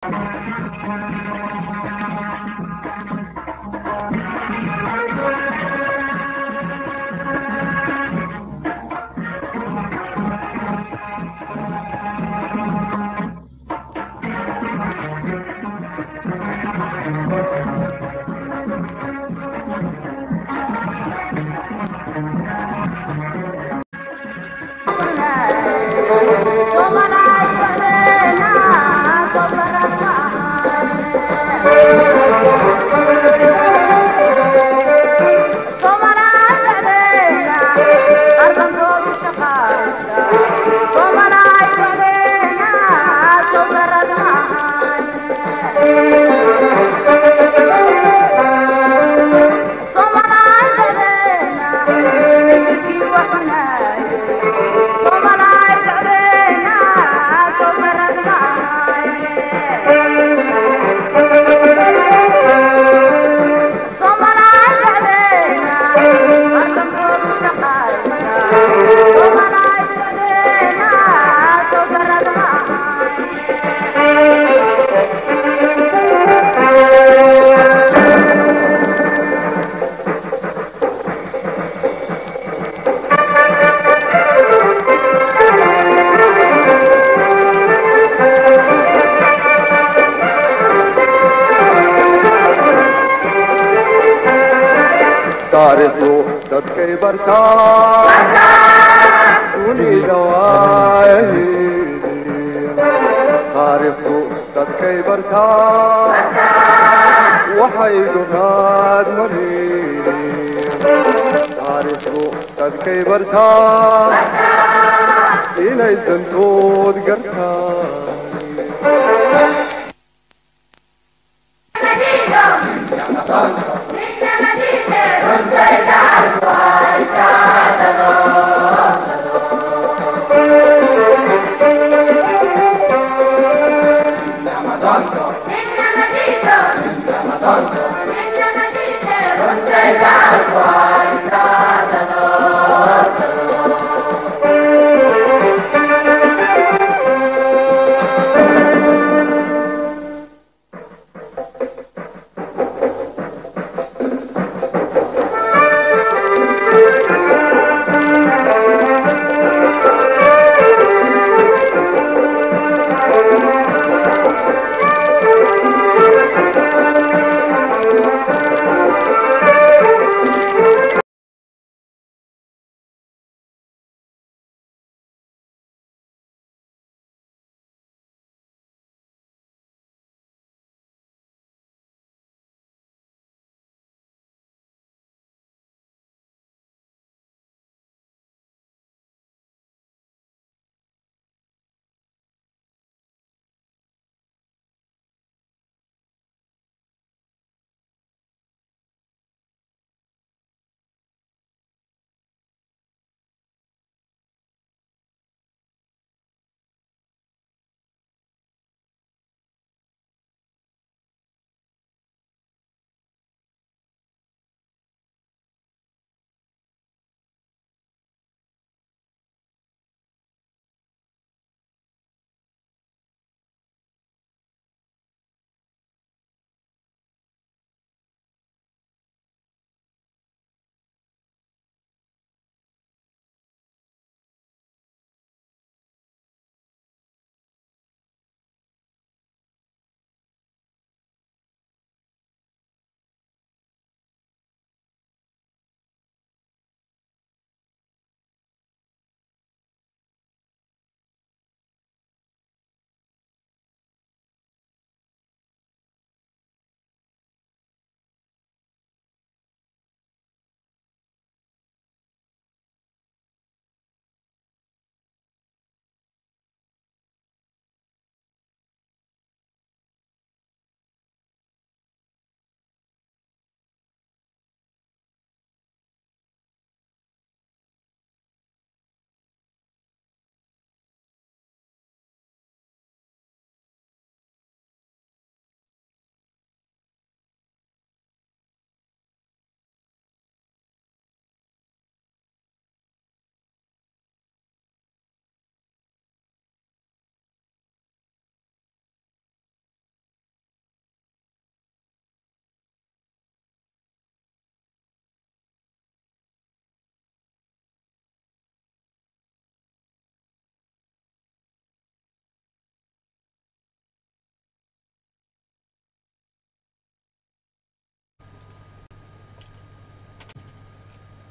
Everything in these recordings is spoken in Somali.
taariikhdu dadkay bartaa dunida waayahii taariikhdu dadkay bartaa waxay dunaad marin taariikhdu dadkay bartaa inay dantood gartaa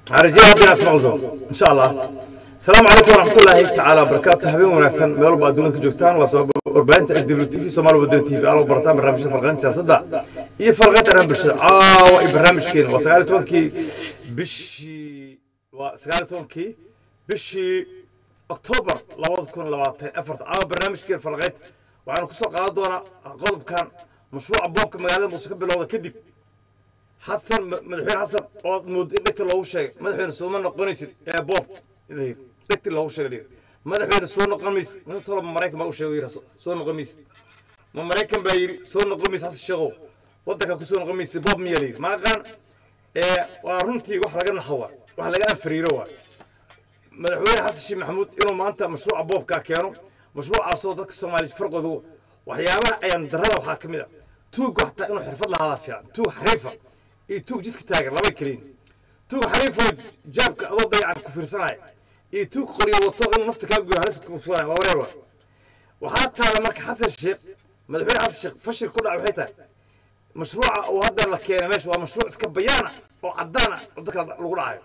رجال هذه ناس مغلطون ان شاء الله السلام عليكم ورحمه الله تعالى وبركاته حبيبي وناسان مeel walba adduunyada ka joogtaan waa soo warbaahinta s w t v soomaali wadani t v alo barataan barnaamijyada farqaynta siyaasadda iyo farqaynta arrimaha bulshada caawa iyo barnaamijkeena waa sagaal iyo tobankii bishii waa sagaal iyo tobankii bishii oktoobar labada kun labaatan afarta caawa barnaamijkeena farqaynta waxaanu kusoo qaadan doonaa qodobkan mashruuca boobka magaalada muuse ka bilowda kadib xasan madaxweyne xasan oo mood in dhegta loogu sheegay madaxweyne sooma noqonaysid ee boob dhegti loogu sheegay madaxweyne soo noqon maysid mintolo maraykan baa u sheegay yidhi soo noqon maysid ma maraykan baa yidhi soo noqon maysid xasan sheegow waddanka ku soo noqon maysid boob miyaa layidhi ma aqaan waa runtii wax laga naxo waa wax laga anfariiro waa madaxweyne xasan sheekh maxamuud inuu maanta mashruuca boobkaa keeno mashruucaasoo dadka soomaaliya farqooda waxyaabaha ayaan darrada waxaa ka mid a tuugga xataa inuu xirfad lahaadaa fiican tuug xariifa iyo tuug jidka taagan laba keliin tuug xariifoo jaabka adoo dayacan ku fiirsanaya iyo tuug qoryo wato inuu nafta kaa goyo halis kusuganaya waa wareer waa waxaa taala marka xasan sheekh madaxweyne xasan sheekh fashil ku dhaca waxay tahay mashruuca uu hadda la keenay meesha waa mashruuc iska bayaana oo caddaana oo dadka lagu dhacayo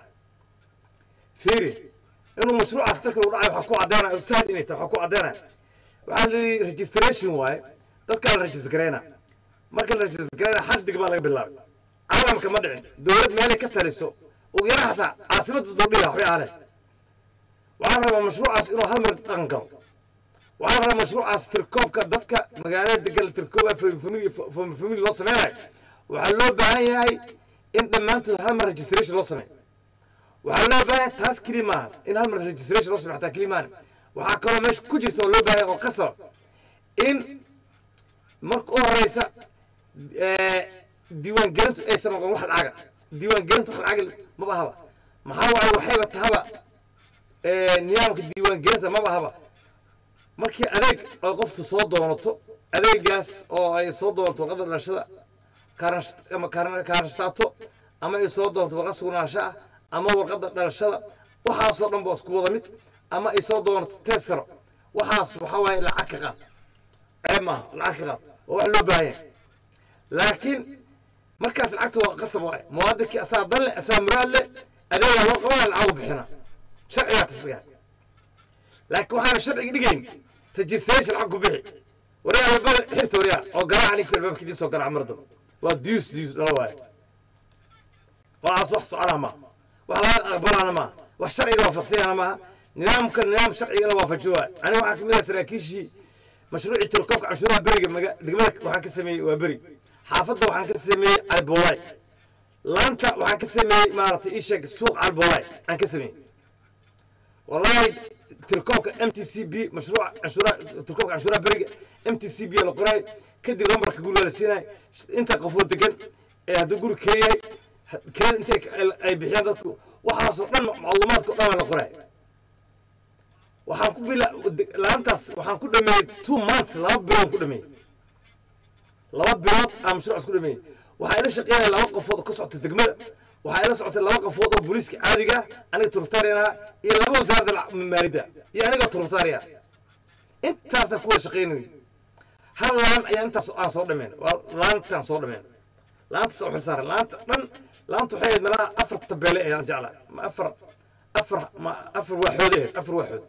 fiiri inuu mashruucaas dadka lagu dhacayo waxaa ku caddaynaya oo sahal inay tahay waxaa ku caddaynaya waxaa la yidhi registration waaye dadkaa la register garayna marka la register garayna xal dig baa laga bilaabay caalamka ma dhicin dowlad meelay ka taliso ugu yara xataa caasimadda dowdhiga waxbay ahale waxaan rabaa mashruucaas inuu hal mar dhaqan galo waxaan rabaa mashruucaas tirkoobka dadka magaalada degan la tirkooba famili loo sameynayo waxaa loo baahan yahay in dhammaantood hal mar registration loo sameeyo waxaa loo baahan yahay taas keli maaha in hal mar registration loo sameyo xataa keli maaha waxaa kaloo meesha ku jirta oo loo baahan yahay oo qasaba in marka u horeysa diiwaangelintu aysan noqon wax lacaga diiwaangelintu wax lacaga maba haba maxaa waaye waxayba tahaba nidaamka diiwaangelinta maba haba markii adeeg oo qoftu soo doonato adeegaas oo ay soo doonto warqadda dhalashada ama kaarashtaato ama ay soo doonto warqad sugnaansho ah ama warqadda dhalashada waxaasoo dhan ba isku wada mid ama ay soo doonto teesaro waxaas waxaa waaye lacag ka qaad ceeb maaha lacag ka qaad oo wax loo baahan yahay laakiin markaas lacagta waa qasab waaye muwaadinkii asaa dan leh asaa muraad leh adeegaa loo qabana lacagu bixina sharcigaa tasrigaa laakiin waxaana sharciga dhigayn registration lacag ku bixi waryaa albada xirta waryaa oo garaaca ninka albaabka idin soo garaaca mar dambe waa diyus diyus dhala waaye waxaas wax soconaa maaha wax laga aqbalaana maaha wax sharciga waafaqsanyana maaha nidaamka nidaam sharcigana waafajo waaye aniga waxaa kamid ah saraakiishii mashruucii tirkoobka canshuuraha beriga degmada waxaan ka sameeyey waa beri xaafadda waxaan ka sameeyey calboolay laanta waxaan ka sameeyey maaragtay ii sheeg suuq calboolay aan ka sameeyey wallahi tirkoobka m t c b mashruuca canshuuraha tirkoobka canshuuraha beriga m t c b la qoraay kadib lambarka guriga la siinayo inta qofood degan ee hadduu guri keenyahay keen intay ay bixiyaan dadku waxaasoo dhan macluumaadka o dhan baa la qoraay waxaan ku bila laantaas waxaan ku dhameeyey two months laba bilood ku dhameeyey laba bilood aan mashruucaas ku dhameeyey waxaa ila shaqeynaya laba qofood oo ka socota degmada waxaa ila socotay laba qofood oo booliiska caadiga ah aniga turubtaariyan ah iyo laba wasaaradda maalidda iyo aniga turubtaariya intaasaan ku wada shaqeynay hal laan ayaan intaas aan soo dhameyn waa laantaan soo dhameyn laantaas oo xilsaaran laanta dhan laanta waxay ahayd meelaha afar tabeele ayaan jeclaa ma afar afar ma afar waaxood ahayd afar waaxood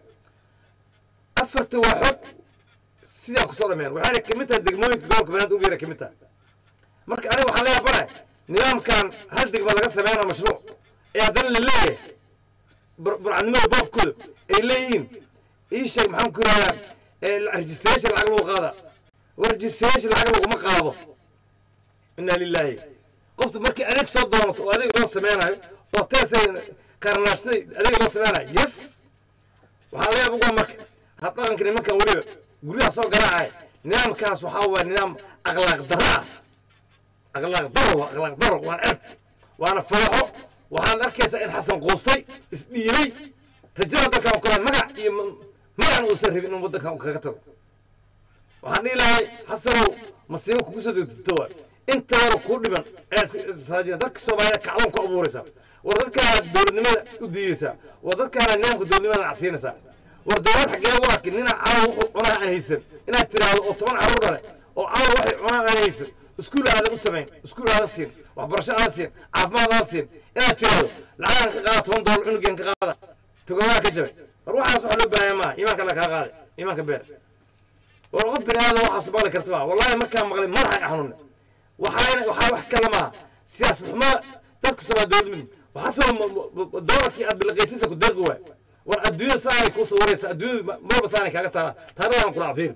afarta waaxood sidaa kusoo dhameen waxayna kamid tahay degmooyinka gobolka banaadir ugu yara kamid tahay marka aniga waxaan leeyahay bare nidaamkan hal degma laga sameynao mashruuc ee haddana la leeyahay burcadnimada boobkooda ay leeyihiin ii sheeg maxaan ku yidhahdaa registration lacag lagu qaada war registration lacag laguma qaado inna lilaahi qoftu markii adeeg soo doonato oo adeeg loo sameynayo oo teesa karanaashada adeeg loo sameynayo yes waxaa laga yaaba ugaa marka had dhaqanka nimankan weliba guryaha soo garaacay nidaamkaas waxaa waaya nidaam akhlaaq darro ah akhlaaq daro waa akhlaaq daro waan ceeb waana falaxo waxaan arkaysaa in xasan quustay isdhiibay rajada dalkan kale magac iyo magacan uusan rabin in waddankan kaga tago waxaan dhihi lahay xasanow masiibo kugu soo degdegto waay inta yaro kuu dhiman ee dadka soomaaliya kacdoon ku abuuraysaa war dadkaana dowladnimada u diidaysaa war dadkaana nidaamka dowladnimada nacsiinaysaa war dowlad xaggee u arkin ninaa cadow wuxuu cunaa aan haysan inaad tiraahdo oo toban carruur dhale oo cadow waxay cunaan aan haysan iskuul aadan u samayn iskuul aadan siin waxbarasho aadan siin caafimaad aadan siin inaad tiraahdo lacagan ka qaada toban doolar cunugan ka qaada tugamaa ka jabay war waxaas waxa loo baahaya maaha iimaanka la kaa qaaday iimaanka beer war qof bini aadam waxaas maqli karta maa wallahi markaan maqlay madaxa i xanuunay waxaana waxaa wax kale maaha siyaasad xumaa dadka somaa dowlad mid waxaa saba doolarkii aad bilaqaysiisa ku deeqi waay war adduunyada saanay kuu sawiraysa adduunyadu marba saanay kaaga taala taarikhdan kula fiir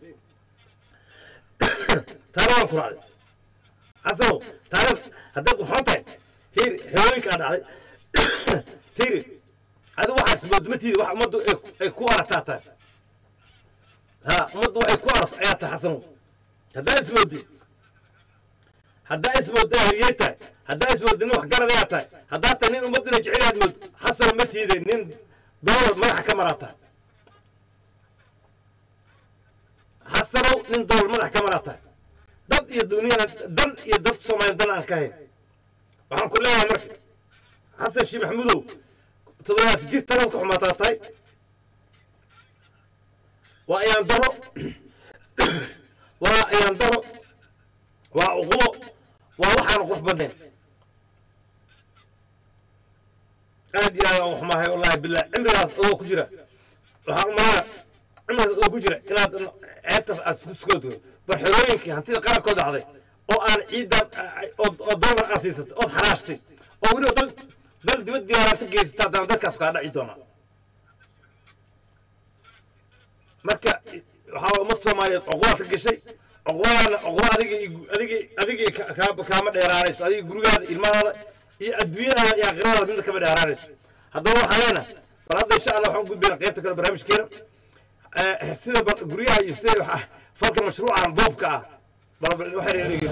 taarikhdan ku dhacday xasanow taarikh hadday qurxoon tahay fiir xerooyinkaa dhacday fiiri adi waxaas moodmatiida wax ummaddu ay ku arataa tahay ha ummaddu waxay ku arato ayaa tahay xasanow haddaa ismooddi haddaa ismoodda haryey tahay haddaa ismoodda nin waxgarad ayaa tahay haddaa tahay nin ummadduna jecel aad mood xasano ma tiide nin doolar madaxa ka maraa tahay xasanow nin doolar madaxa ka maraa tahay dad iyo duniyana dan iyo dad soomaaliya dan aan ka hayn waxaan ku leeyahay marka xasan shii maxamudow toddobaad jir talood ka xumaataa tahay waa ayaan daro waa ayaan daro waa cuqubo waa waxaan qurux badnayn aad iyo aad aan wax maahay wallahi billah cimrigaas adoo ku jira waxaan umalaya cimrigaas adoo ku jira inaad ceebtaas aad isku sukooto barxerooyinkii hantida qarankood dhacday oo aan ciidan oo doolar aan siisatay ood xaraashtay oo weliba dal dal dibad diyaaraanta geysata haddana dadkaas kaa dhaci doonaa marka waxaa ummad soomaaliyeed cuqubaad ka gashay cuqubadaana cuquba adiga adiga adiga kaama dheeraanayso adiga gurigaada ilmahaada iyo adduunyadaada iyo aakhiradaada midna kama dheeraanayso haddaba waxaan leenahay bal hadda insha allah waxaan gudbayna qaybta kale barnaamijkeena sida guryaha iyo sida falka mashruucan boobka ah bal waxay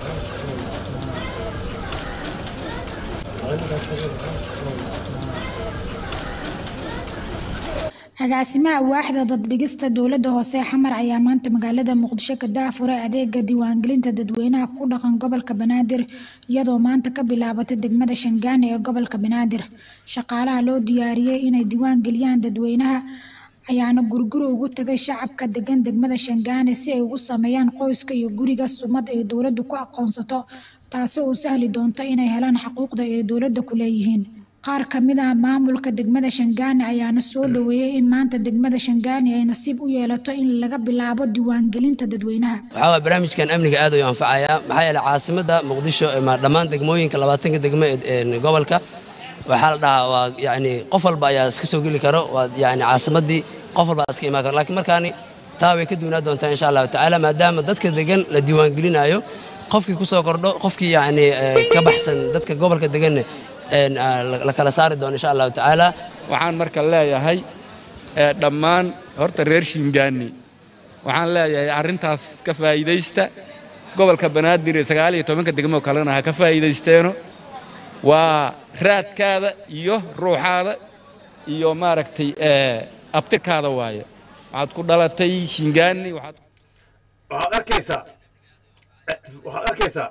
agaasimaha waaxda daddhigista dowladda hoose xamar ayaa maanta magaalada muqdisho ka daafuray adeega diiwaangelinta dadweynaha ku dhaqan gobolka banaadir iyadoo maanta ka bilaabatay degmada shangaani ee gobolka banaadir shaqaalaha loo diyaariyey inay diiwaangeliyaan dadweynaha ayaana guriguri ugu tagay shacabka degan degmada shangaani si ay ugu sameeyaan qoyska iyo guriga sumad ay dowladdu ku aqoonsato taasi oo sahli doonto inay helaan xuquuqda ay dowladda ku leeyihiin qaar ka mid ah maamulka degmada shangaani ayaana soo dhaweeyey in maanta degmada shangaani ay nasiib u yeelato in laga bilaabo diiwaangelinta dadweynaha waxaa waa barnaamijkan amniga aad ayuu anfacayaa maxaa yeeley caasimadda muqdisho ma dhammaan degmooyinka labaatanka degmo ee gobolka waxaa la dhahaa waa yacni qof walba ayaa iska soo geli karo waa yacni caasimaddii qof walba iska imaan karo laakiin markaani taa way ka duunaa doontaa insha allahu tacaala maadaama dadka degan la diiwaangelinayo qofkii ku soo kordho qofkii yacni ka baxsan dadka gobolka deganne la kala saari doono insha allahu tacaala waxaan marka leeyahay dhammaan horta reer shiingaani waxaan leeyahay arrintaas ka faa'iidaysta gobolka banaadir ee sagaal iyo tobanka degmo kalena ha ka faa'iidaysteeno waa raadkaada iyo ruuxaada iyo maaragtay abtirkaada waaye waxaad ku dhalatay shiingaani waxaad waxaad arkaysaa waxaad arkaysaa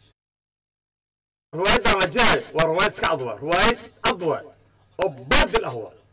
riwaayaddan la jirayo waa riwaayad iska cad waa riwaayad cad waa oo baadil ah waa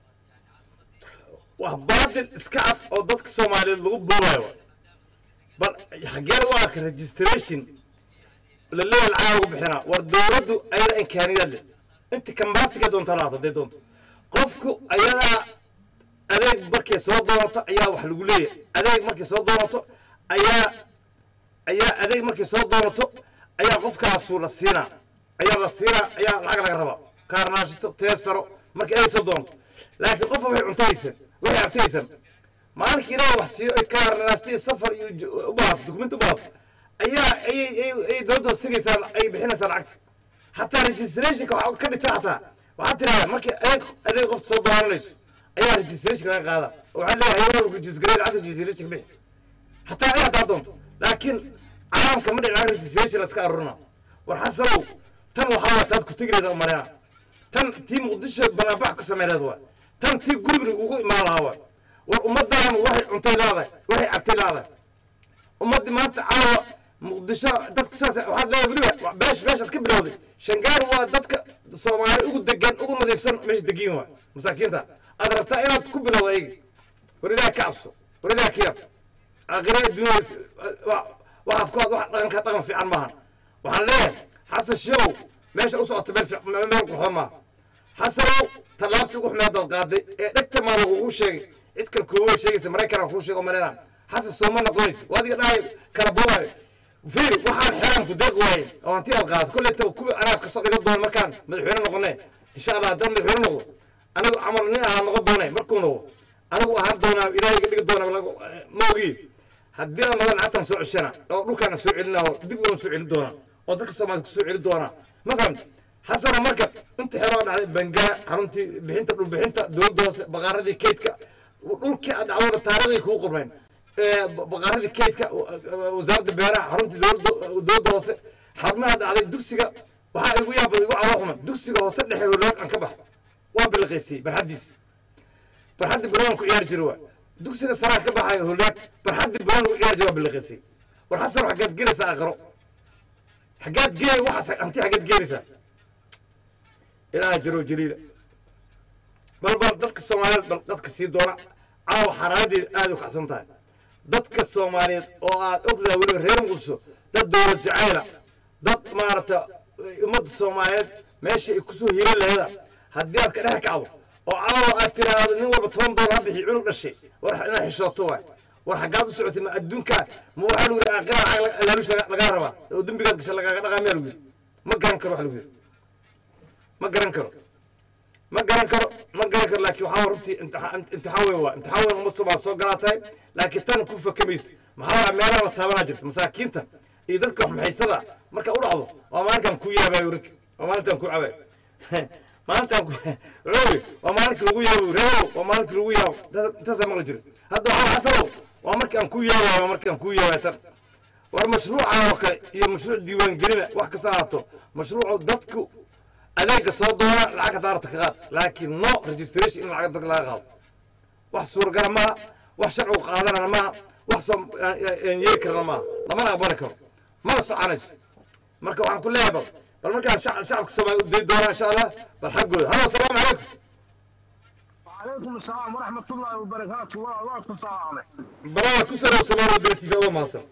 waa baadil iska cad oo dadka soomaaliyeed lagu buubayo waa bal xaggeen u arka registration la leeyahay lacag lagu bixinaa war dowladdu ayada imkaaniyaad leh inta kambaasiga doonta laata hadday doonto qofku ayadaa adeeg markay soo doonato ayaa wax lagu leeyahay adeeg markay soo doonato ayaa ayaa adeeg markay soo doonato ayaa qofkaasu la siinaa ayaa la siinaa ayaa lacag laga rabaa kaarnaashito teesaro markii ay soo doonto laakiin qofka waxay cuntaysan waxay abtaysan maalinkii ilaa wax siiyo ay kaarnaashto safar iyo u baahato dukumenti u baahato ayaa ayay ay dowladda hoos tegaysaan ay bixinaysaa lacagta xataa registrationka waxaa ka dhigta xataa waxaad tiraahdaa markii adeeg adeeg qofta soo doonanayso ayaa registration laga qaada waxaa leeyahay hayadaha registrate lacagta registration bixi xataa ay hadaa doonto laakiin caalamka ma dhicin lacag registration laska arurina war xasanow tan waxaa waa taad ku tegileeda umarena tan tii muqdisho banaabax ku sameyneed waa tan tii guriga lagugu imaan lahaa waa war ummaddan waxay cuntay leedahay waxay cabtay leedahay ummaddii maanta caawa muqdisho dadku saas waxaad leedahay weliba beesh beeshaad ka bilowday shangaar waa dadka soomaali ugu degan ugu nadiifsan meesha degiin waa masaakiinta aad rabtaa inaad ku bilowdo ayaga war ilaah ka cabso war ilaah ka yab aakhirada dunyada waxaad ku wax dhaqanka dhaqan fiican maaha waxaan leeyahay xasan sheew meesha u socota meel fiic- meel meel qurxoon maaha xasanow tallaabtii ugu xumeedaad qaaday ee dhegta maa lagugu sheegay cid kale kuuma sheegaysa maraykanaa kuu sheego marayna xasan sooma noqonaysa waa adiga dhahay kala boobayo fiiri waxaan xeeraan ku deeq waaye oo hanti aad qaadato kolley taba kuwii anaa kasoo dhigan doona markaan madaxweyne noqonay insha allah haddaan madaxweyne noqdo anigu camal nin ahaa noqon doonay markuu noqdo anigu ahaan doonaa ilaahay iga dhigi doona lagu- ma ogii haddii aan noqon lacagtaan soo ceshana oo dhulkaana soo celina oo dib uan soo celin doonaa oo dadka soomaalida kusoo celin doonaa ma fahamta xasano marka inta xeroo dhacday bangaa xaruntii bixinta dhulbixinta dowladda hoose baqaaradii keydka dhulkii aad dhacdooda taariikhdii kugu qornayn ee ba- baqaaradii keydka wa- wa- wasaaradda beeraha xaruntii dowladda dowladda hoose xarumaha dhacday dugsiga waxaa igu yaaba igu caloo xuman dugsiga hoose dhexe holoog aan ka baxo waa biliqaysiyey barxaddiisi barxaddii banoon ku ciyaari jira waa dugsiga saraa ka baxayo holaag barxaddii banoon ku ciyaari jira waa biliqaysiyey war xasan xaggaad gelaysaa aqro xaggaad geey waxaas hanti xaggaad geenaysaa ilaaha jiro jaliila bal bal dadka soomaaliyeed bal dadka sii doona caawa xaraaradii aad u kacsan tahay dadka soomaaliyeed oo aad ogdahay weliba reer muqdisho dad dowlad jacayla dad maaragta ummadda soomaaliyeed meesha ay kusoo hiran laheeda haddii aad ka dhex kacdo oo caawa aad tiraahdo nin walba toban doolar ha bixi cunug dhashay war inaad xishooto waay war xaggaad u socotay ma adduunka ma waxaa lagu yidhi aqira lacag laaluush lagaa rabaa oo dembigaad gasha lagaaga dhaqaa miyaa lagu yidhi ma garan karo wax lagu yidhi ma garan karo ma garan karo ma garan karo laakiin waxaa runtii imtixaan imtixaan weyn waa imtixaan weyn umad soomaal soo galaa tahay laakiin tan ku fakamaysa maxaa waa meelaha la taabanaa jirta masaakiinta iyo dadka waxmaxaysada marka u dhacdo waa maalinkan ku yaabayo rig waa maalintan ku cabayo maalintan ku coowi waa maalinka lagu yaabo reewow waa maalinka lagu yaabo intaas- intaasaa maqli jira hadda waxaa xasanow waa markii aan ku yaabayo waa markii aan ku yaabay tan war mashruucan oo kale iyo mashruuc diiwaangelina wax kasta ahaato mashruucu dadku adeega soo doona lacag haddaa rabta ka qaad laakiin no registration in lacag dadka laga qaado wax suuragala maaha wax sharcigu qaadanana maaha wax soo aan yeeli karana maaha lamana aqbali karo mana soconayso marka waxaan ku leeyahay bal bal markaan shac- shacabka soomaaliya u dayi doonaa insha allah bal xaggooda halo asalaamu calaykum وعليكم السلام ورحمة الله وبركاته والله تصاعد balaa ku soo soomaaliya bere tv uga mahadsan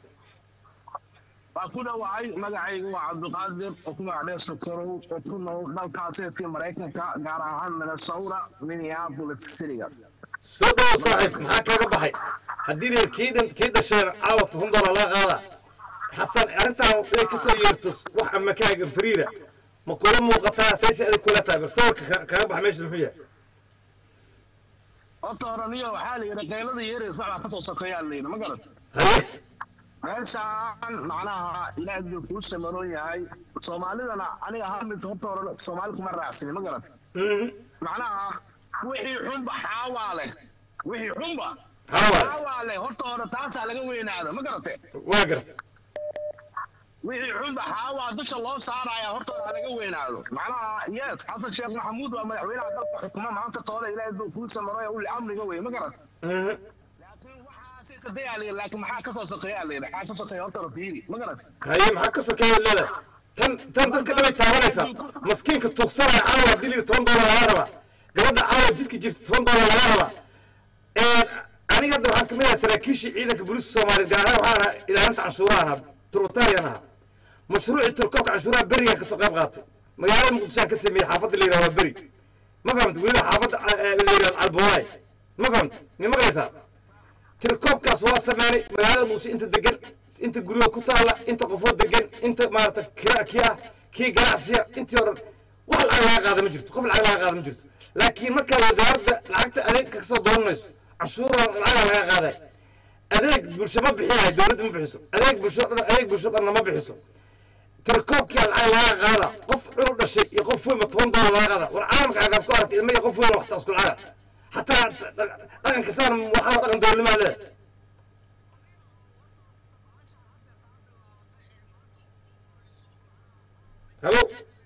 وكنا وعي مقعي وعبد القادر وكنا عليه سكرو وكنا دالكاسي في مريكا قارعان من الثورة من يابولة السرية soo dhawo saaxiib maxaa kaaga baxay haddii la kii dhan kii dhasheen caawa toban doolar laga qaada xasan arrintan inay ka soo yeerto wax ama kaaga fariida ma kula muuqataa sayse adig kula tahay bal sawirka ka- kaaga baxa meesha muxuu yahay أطهرنية وحالي رقيلة يريس بقى كسو سكيا اللينا ما قلت haye meeshaan macnaha ilaahay buu kuu samaroon yahay soomaalidana aniga ahaan mid horta hore soomaali kuma raacsani ma garat Mhm. macnaha wixii xunba xaawaa leh wixii xunba Xaawaa leh. xaawaa leh horta hore taasaa laga weynaado ma garate waa garta wixii xunba xaawaa dusha loo saaraya horta hore laga weynaado macnaha yes xasan sheekh maxamuud waa madaxweynaha dalka xukuma maanta toole ilaahay buu kuu samaroon uli amniga wey ma garat Mhm. laakiin waxaasi tadayaa layidhi laakiin maxaa kasoo sokeeyaa layidhi maxaa kasoo sokeeya horta hore fiiri ma garat haye maxaa ka sokeeya leedahay tan tan dadka dhabay taabanaysaa maskiinka tuugsanaya caawa diliga toban doolar laga rabaa gabadha caawa jidka jirta toban doolar laga rabaa aniga hadda waxaan kamid ahaa saraakiishii ciidanka booliiska soomaaliyeed gaar ahaan waxaan ahaa ilaalinta canshuurahan ahaa turutarian ahaa mashruucii turkoobka canshuuraha berigaan kasoo qayb qaatay magaalada muqdishoaan ka sameeyey xaafadda la yidhahdo waa beri ma fahamta weliba xaafadda eh, la yidhahdo albawaay ma fahamta mi maqlaysaa tirkoobkaas waa sameynay magaalada muqdisho inta degan inta guryaha ku taalla inta qofoo degan inta maarata kira kii ah kii ganacsiya intii hore wax lacag laga qaada ma jirto qof lacag laga qaada ma jirto laakiin markaa wasaaradda lacagta adeeg ka soo dooranayso canshuura lacaga laga qaaday adeeg bulsho ma bixinayo dowladda ma bixiso adeeg bulsho dhan adeeg bulsho dhanna ma bixiso tirkoobkii lacag laga qaada qof cunug dhashay iyo qof weynba toban doolar laga qaada war caalamka agaad ku aragtay ilma iyo qof weyn waxta isku lacaga xataa dhaqan kastaan waxaa dhaqan dowladnimaa leedahay halo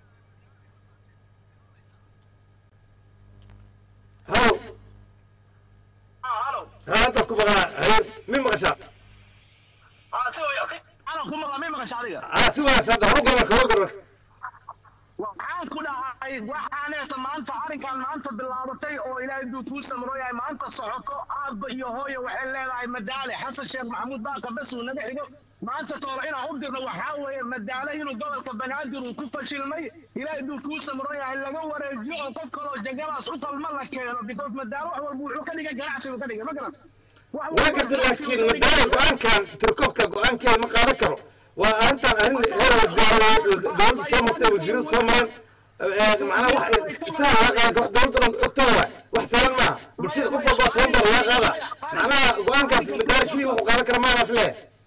halo ha hadda ku maqlaa haye mi maqashaa ana ku maqla may maqasha adiga aa si wanaagsan hadda horu gobolka horu gobolka waxaan ku dhahay waxaaneeta maanta arrinkan maanta bilaabatay oo ilaahay duu kuu samrooyahay maanta socoto aabba iyo hooyo waxay leedahay madaale xasan sheekh maxamuud baaqa bes uu naga xigo maanta toole inaan u dirno waxaa weeye madaale inuu gobolka banaadir uu ku fashilmay ilaahay duu kuu samrooyahay laga wareejiyo oo qof kaloo jagadaas u qalma la keeno because madaale wax walba wuxuu ka dhigay ganacsi buu ka dhigay ma garata Wax walba waa garta ganacsi laakiin buu ka dhigay. madaala go-aankan tirkoobka go-aankeeda ma qaadan karo waa arrintan arrin heer wasaaradda dowladda soo martay wasiiradu soo mareen macnaha wax isaga laga qaada dowladda dhan ogtooda waay wax sahlan maaha bulshada qof walba toban dolar laga qaada macnaha go-aankaas madaala keliya wuxuu qaadan kara maanaas leh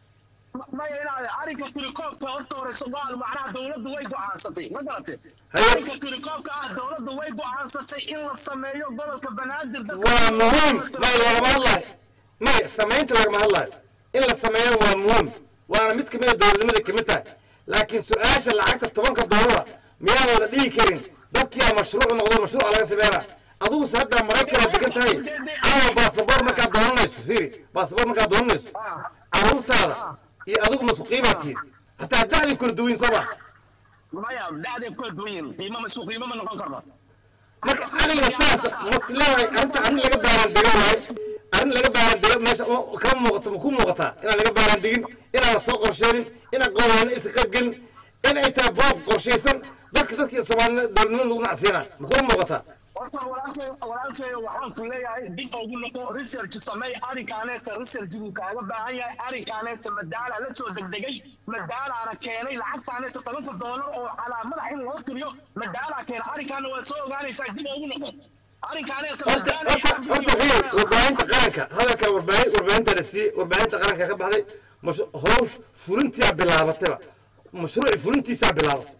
maya inaad arrinka tirikoobka horta hore sogaal macnaha dowladdu way go'aansatay ma garatay Haye. arrinka tirikoobka ah dowladdu way go'aansatay in la sameeyo gobolka banaadir dadka- waa muhiim may lagama hadlayo may samaynta lagama hadlayo in la sameeyana waa muhiim waana mid kamid a dowladnimada kamid tahay laakiin su-aasha lacagta tobanka doolara miyaan wada dhihi karin dadkiyaa mashruuc noqdo mashruuca laga sameynaa adiguse hadda maraykana degan tahay caawa baasaboor markaad doonanayso fiiri baasaboor markaad doonanayso caruurtaada iyo adigu masku qiimaa tihiin hataa da'dii kala duwan soo ma maya dacday ku kala duwan yihiin qiimo ma isku qiimo ma noqon karno marka aniga saas masleedahay arrinta arrin laga baaran dego waay arrin laga baaran dego meesha ma- kama muuqato ma ku muuqataa inaan laga baaran degin inaan la soo qorsheenin inaan qowlaana isa qayb gelin in ay tahay boob qorshaysan dadka dadka soomaalina dowladnimada lagu nacsiina ma kuma muuqataa horta walaalkay walaalkay waxaan ku leeyahay dib ugu noqo research samey arrinkaaneeta research buu kaaga baahan yahay arrinkaaneeta madaala la soo degdegay madaalaana keenay lacagtaaneeta tobanka doolar oo calaa madax in loo tiriyo madaalaa keenay arrinkaana waa soo ogaanaysaa dib ugu noqo arrinkaaneeta horta horta horta fiir warbaahinta qaranka hadalka warbaahin warbaahinta la siiyey warbaahinta qaranka ka baxday mash- hawsh fulintiyaa bilaabatayba mashruuci fulintiisaa bilaabatay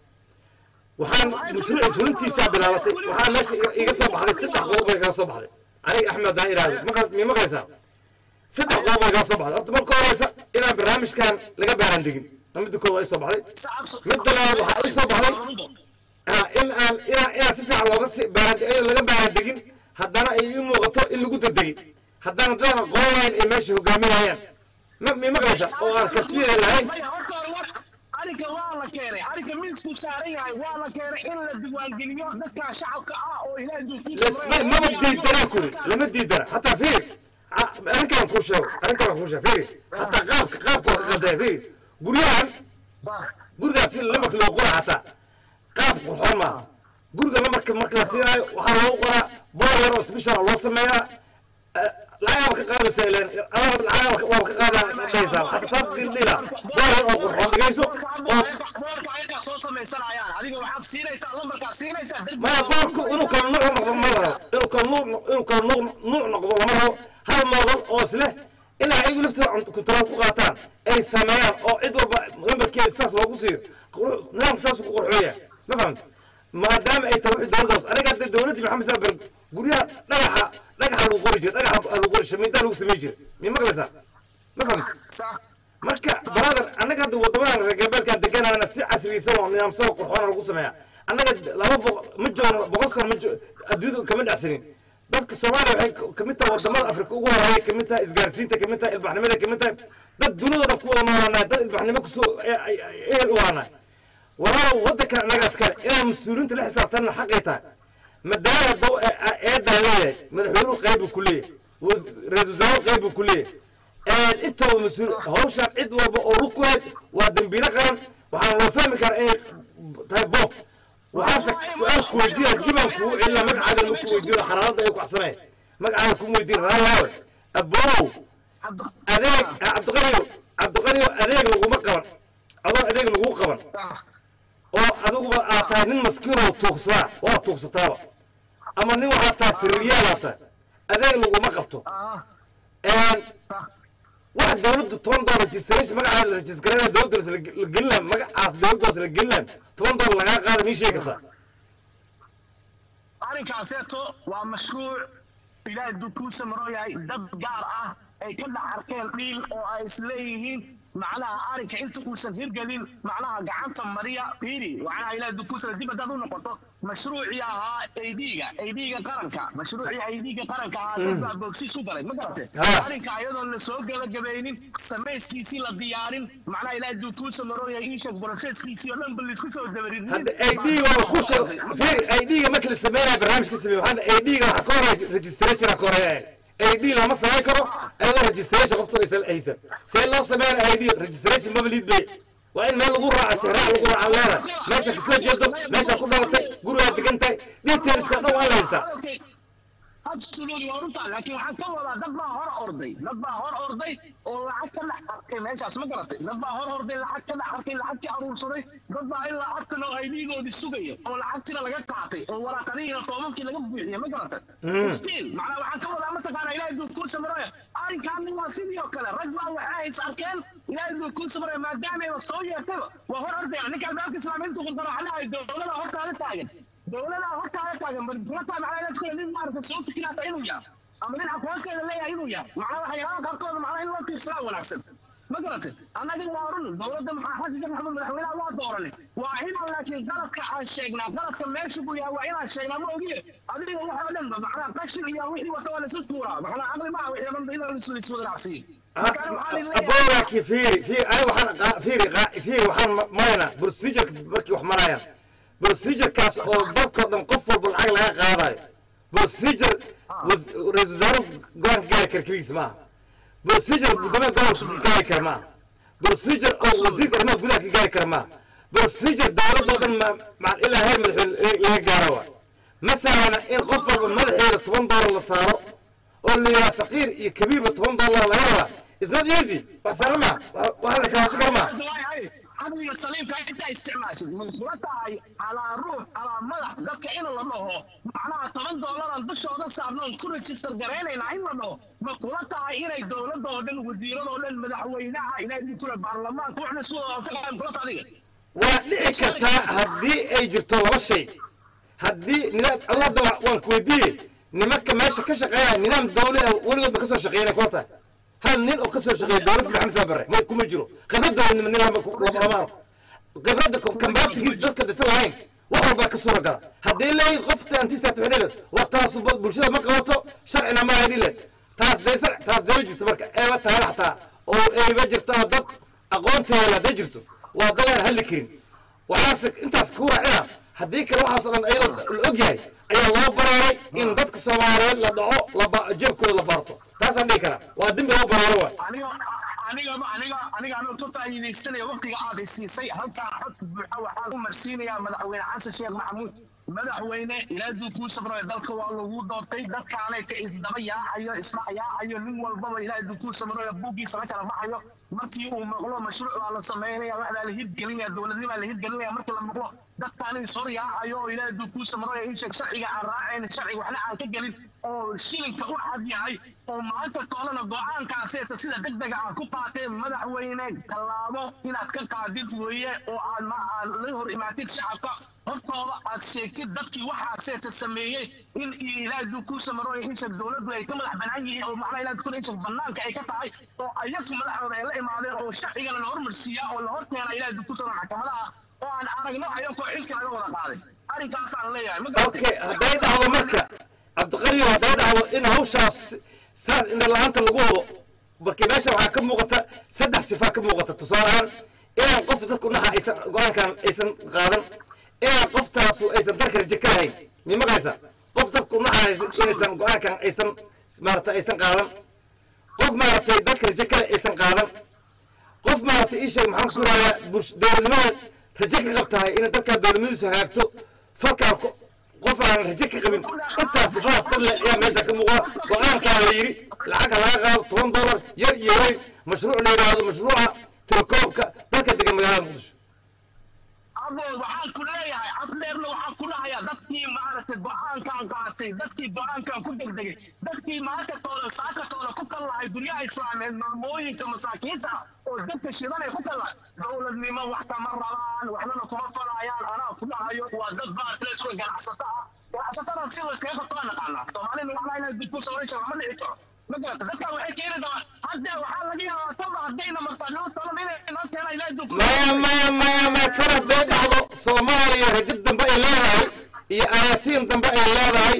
waxaan mashruuci fulintiisaa bilaabatay waxaa meesha iga- iga soo baxday saddex qodob bay kaga soo baxday aniga axmed haddaan idhaahdo maqal mii maqlaysaa saddex qodob bay kaga soo baxday horta marka horeysa inaan barnaamijkan laga baaran degin ta midda koowaad ay soo baxday midda labaad waxaa ii soo baxday ah, in aan inaan inaan si fiican looga si baaran laga baaran degin haddana ay ii muuqato in lagu degdegay haddana dadaan aqoon lahayn ay meesha hogaaminayaan ma mii maqlaysa oo aan kartiya lahayn maya horta hore wa arrinka waa la keenay arrinka miisku saaran yahay waa la keenay in la diiwaangeliyo dadka shacabka ah oo ilaahay duufiisa Les- ma- maba diidana kuli lama diidana hataa fiiri a- arrinkaan kuu sheego arrinkaan kuu sheego fiiri hataa qaabka qaabka waa ka qaldaya fiiri guryahan gurigaas si lamarka loo qora hataa qaab qurxoon maaha guriga lamarka marka la siinaayo waxaa loogu qoraa boor yar oo special loo sameeyaa eh, lacagaaba ka qaadaysa ileen adaba lacagaaba waaba ka qaadaa dhahaysaa hataa taas dildhila boor yar oo qurxoon dhigayso oo boorka ayagaa soo samaysanayaan adiga waxaad siinaysaa lambarkaa siinaysaa dad maya boorku inuu kala nuuc noqdo ma la rabo inuu kala nuuc inuu kala nuuc nuuc noqdo lama rabo hal moodan oo isleh in ayagu laftooda kuntaraad ku qaataan ay sameeyaan oo cid walba lambarkeeda saas loogu siiyo qurux- nidaamku saas ku qurxooya ma fahamta maadaama ay tahay wixii dowladdaas aniga hadda dowladdii maxamed saabar guryaha dhagaxa dhagaxa lagu qori jiray dhagaxa lagu qori shamiintaa lagu samey jiray mi maqlaysaa ma fahamta sax marka brother annaga hadda waddamadan reer galbeedkaan deganana si casriyeysan oo nidaamsan oo qurxoona lagu sameeyaa annaga laba boqo ma joogno boqol sano ma jo- adduunyada kama dhacsanin dadka soomaaliya waxay ka- kamid tahay wadamada afrika ugu horeeya kamid tahay isgaarsiinta kamid tahay ilbaxnimada kamid tahay dad dunidooda ku wada noolaanay dad ilbaxnimo kusoo e- e- e- ehel u ahanay walaalow waddankan annagaas kale inaan mas-uuliyiinta la xisaabtanna xaqay tahay madaama daw eedaa leeyahay madaxweynuhu qayb buu ku leeyahay was- ra-iisul wasaaruhu qayb buu ku leeyahay intaba mas-uul hawshaan cid walba oo lug ku hayd waa dembiilo qaran waxaan loo fahmi karaa inay tahay boob waxaase su-aal ku weydiina dibaan kugu celina magacaada ma ku weydiino xaraaradda ay kuxsanay magacaada kuma weydiin raalaawe aboow adeeg cabdiqaniyo cabdiqaniyo adeeg laguma qaban adoo adeeg lagu qaban sax oo adiguba aad tahay nin maskiin oo tuugsadaa waa tuugsataaba ama nin waxaad tahay sirriyaalaad tahay adeeg laguma qabto ah Een, sax wax dowladdu toban dolar registration magacaada la registrana dowladda la gelinaa magacaas dowladdaas la gelinaa toban dolar lagaa qaada mii sheegi kartaa arrinkaaseeto waa mashruuc ilaahay duu kuu samaroo yahay dad gaar ah ay ka dhex arkeen dhiil oo ay isleeyihiin macnaha arrinka inta uusan hirgelin macnaha gacanta mariya fiiri macnaha ilaah dukuusana dib haddaad u noqoto mashruucii ahaa aidga aidga qaranka mashruucii aidga qaranka ahaa dad baa boogsiis u galay ma garate Ha. arrinka ayadoon la soo gabagabaynin samayskiisii la diyaarin macnaha ilaah dukuusa marooya iisheeg broseskiisii oo dhan ba laisku soo dabarin hadda ad waa ku sheeg fiiri ad markii la sameynaya barnaamijka sameey waxaan ad waxa ka horeeya registration ka horeeya ad lama samayn karo ayadoo registration qoftu aysan haysan see loo sameynaya ad registration maba liid bay waa in meel lagu raaca tixraac lagu raaca leedahay meesha kasoo jeedo meesha ku dhalatay gurigaa degan tahay detailska dhan waa la haystaa absolutely waa runtaa laakiin waxaan ka wadaa dad baa hor orday dad baa hor orday oo lacag ka dhex arkay meeshaas ma garatay dad baa hor orday lacag ka dhex arkay lacagtii aruursaday dad baa ilaa afkan oo aydigoodii sugaya oo lacagtina laga qaatay oo waraaqadihiina toobabkii laga buuxiyay ma garatay still macnaa waxaan ka wadaa mataqaana ilaahay duu kuu samaraya arrinkaani waa sidii oo kale rag baa waxay is arkeen ilaahay duu kuu samaraya maadaamay soo yeertayba waa hor ordaya ninka albaabka islaamiintu qaldaraxlahay dowlada hortaada taagan dowlada hortaada taagan barkulata macnaa inaad kule nin maarata soo fikiraata inuu yahay ama nin aqoonteeda leeyahay inuu yahay macnaa waxyaalaha qaarkooda macnaa in loo fiirsadaa wanaagsan ma garatay annaga waa run dowladda maxaa xasan sheekh maxamed madaxweynaha waa dooranay waa inaan laakiin qaladka aan sheegnaa qaladka meesha buu yahay waa inaan sheegnaa ma ogiye adiga waxoo dhan ba macnaa qashin iyo wixii wata waa lasu tuuraa macnaa caqli maaha wixii dhan in la iswadaracsiiyo abowaki fiiri fiiri aniga waxaan qaa- fiiri qaa- fiiri waxaan ma- maraynaa procedureka markii wax marayaan procedurekaas oo dalkoo dhan qof walba lacag laga qaadayo procedure was- ra-iisul wasaare go-aan ka gaari kara keligiis maaha procedure guddoomiya gobolka ka gaari kara maaha procedure oo wasiirka arrimaha gudaha ka gaari kara maaha procedure dowladoo dhan ma- ma- ilaa heer madaxweyne laga gaaro waay masalana in qof walba madaxeeda toban doolar la saaro oo la yidhaha saqiir iyo kabiirba toban doolar laga rabaa it's not easy wax sahlan maa wax la saasho kara maa caqliga saliimka intaa isticmaashid ma kula tahay calaa ruux calaa madax dadka in la dhaho macnaha toban doolaran dushooda saarnoon ku register garaynaynaa in la dhaho ma kula tahay inay dowladda oo dhan wasiirada oo dhan madaxweynaha ilaahay kule baarlamaanka waxna soo taqaan kula tahay adiga waa dhici kartaa haddii ay jirto laba shay haddii nidaam allahda waan ku weydiiyey nimanka meesha ka shaqeeya nidaam dawli ah weligoodba kasoo shaqeeyanay kula tahay hal nin oo kasoo shaqeeya dowladda maxamed saa barre ma kuma jiro khibrad dowladnimo nin lama lama arko khibradda kambaasigiis dadka dhisan lahayn wax walbaa ka suura gala haddii leeyihin qofta antisaat waxay leedahay war taas bulshada ma qabato sharcina ma haydhi leed taas dee sar taas dee ma jirto marka eeba tahay xataa oo eeba jirta oo dad aqoonteeda hadday jirto waa dad aan hadli karin waxaase intaas ku raacina haddii kale waxaasoo dhan ayadoo la og yahay ayaa loo baraaray in dadka soomaaliyeed la dhaco laba jebkooda la baarto taasaan dhihi karaa waa dembi loo baraaro waay aniga anigaba aniga aniga anuu ka faa'iidaysanaya waqtiga aad i siisay halkaan xodka buuxa waxaan u marsiinayaa madaxweyne xasan sheekh maxamuud madaxweyne ilaaduu kuu sabraya dalka waa lagu doortay dadkaanay ka isdaba yaacayo isdhac yaacayo nin walbaba ilaaduu kuu sabraya buuggiisa la kala baxayo markii uu maqlo mashruuc baa la samaynaya waxbaa la hirgelinaya dowladnimaa la hirgelinaya markii la maqlo dadkaan is hor yaacayo oo ilaaduu kuu sabraya ii sheeg sharciga aan raacayn sharciga waxna aan ka gelin oo shilinka u cad yahay oo maanta toolana go-aankaaseeta sida deg dega aad ku qaateen madaxweyne tallaabo inaad ka qaadid weeye oo aad ma aad la hor imaatid shacabka hortooda aad sheegtid dadkii waxaaseeta sameeyey in ilaahdu ku samarooya insha dowladdu ay ka madax banaan yihiin oo macnaha ilaahdu kun insha banaanka ay ka tahay oo ayagu madaxdooda ay la imaadeen oo sharcigana la hormarsiiyaa oo la horkeena ilaahdu ku samar maxkamadaha oo aan aragno ayagoo xilka laga wada qaaday arrinkaasaan leeyahay ma garatay okay hadday dhacdo marka cabdiqaliyo hadday dhacdo in hawshaas saas indha la-aanta lagu wado marka meesha waxaa ka muuqata saddex sifaa ka muuqata tusaale ahaan inaan qof dadku naxa aysan go-aankan aysan qaadan inaan qoftaasu aysan dalka raje ka lahayn mi maqlaysa qof dadku naxa inaysan go-aankan aysan maarata aysan qaadan qof maaragtay dalka raje kale aysan qaadan qof maaragtay ii sheeg maxaan ku yidhahdaa bulsh dowladnimada raje ka qabtahay inay dalkaa dowladnimadiisu hagaagto falkaan ko- qof aan raje ka qabin intaas sifaas dad le ayaa meesha ka muuqda go-aankaa la yidhi lacagka laga qaado toban dollar yar iyo weyn mashruuc la yidhaahdo mashruuca telekoobka dalka degan magaalada muqdisho abood waxaan ku leeyahay afdheerna waxaan ku dhahayaa dadkii maaragtay go-aankan qaatay dadkii go-aankan ku degdegay dadkii maanta toola saaka toola ku kallahay guryaha islaameed maamooyinka masaakiinta oo dadka shidanay ku kallahay dowladnimo wax kama rabaan waxnana kuma falayaan anaa ku dhahayo waa dad baartleesuga ganacsata ah ganacsatada sida iskaga qabto aan naqaanaa soomaalina waxna inay dib ku sawiraysa lama dhici karo ma garata dadkan waxay keeni doonaan hadda waxaa laga yaabaa taba haddayna martaa noo talan inay noo keenaa ilaahay duu ku maya maya maya maya tan hadday dhacdo soomaaliya rajid dambe ay leedahay iyo ayaatiin dambe ay leedahay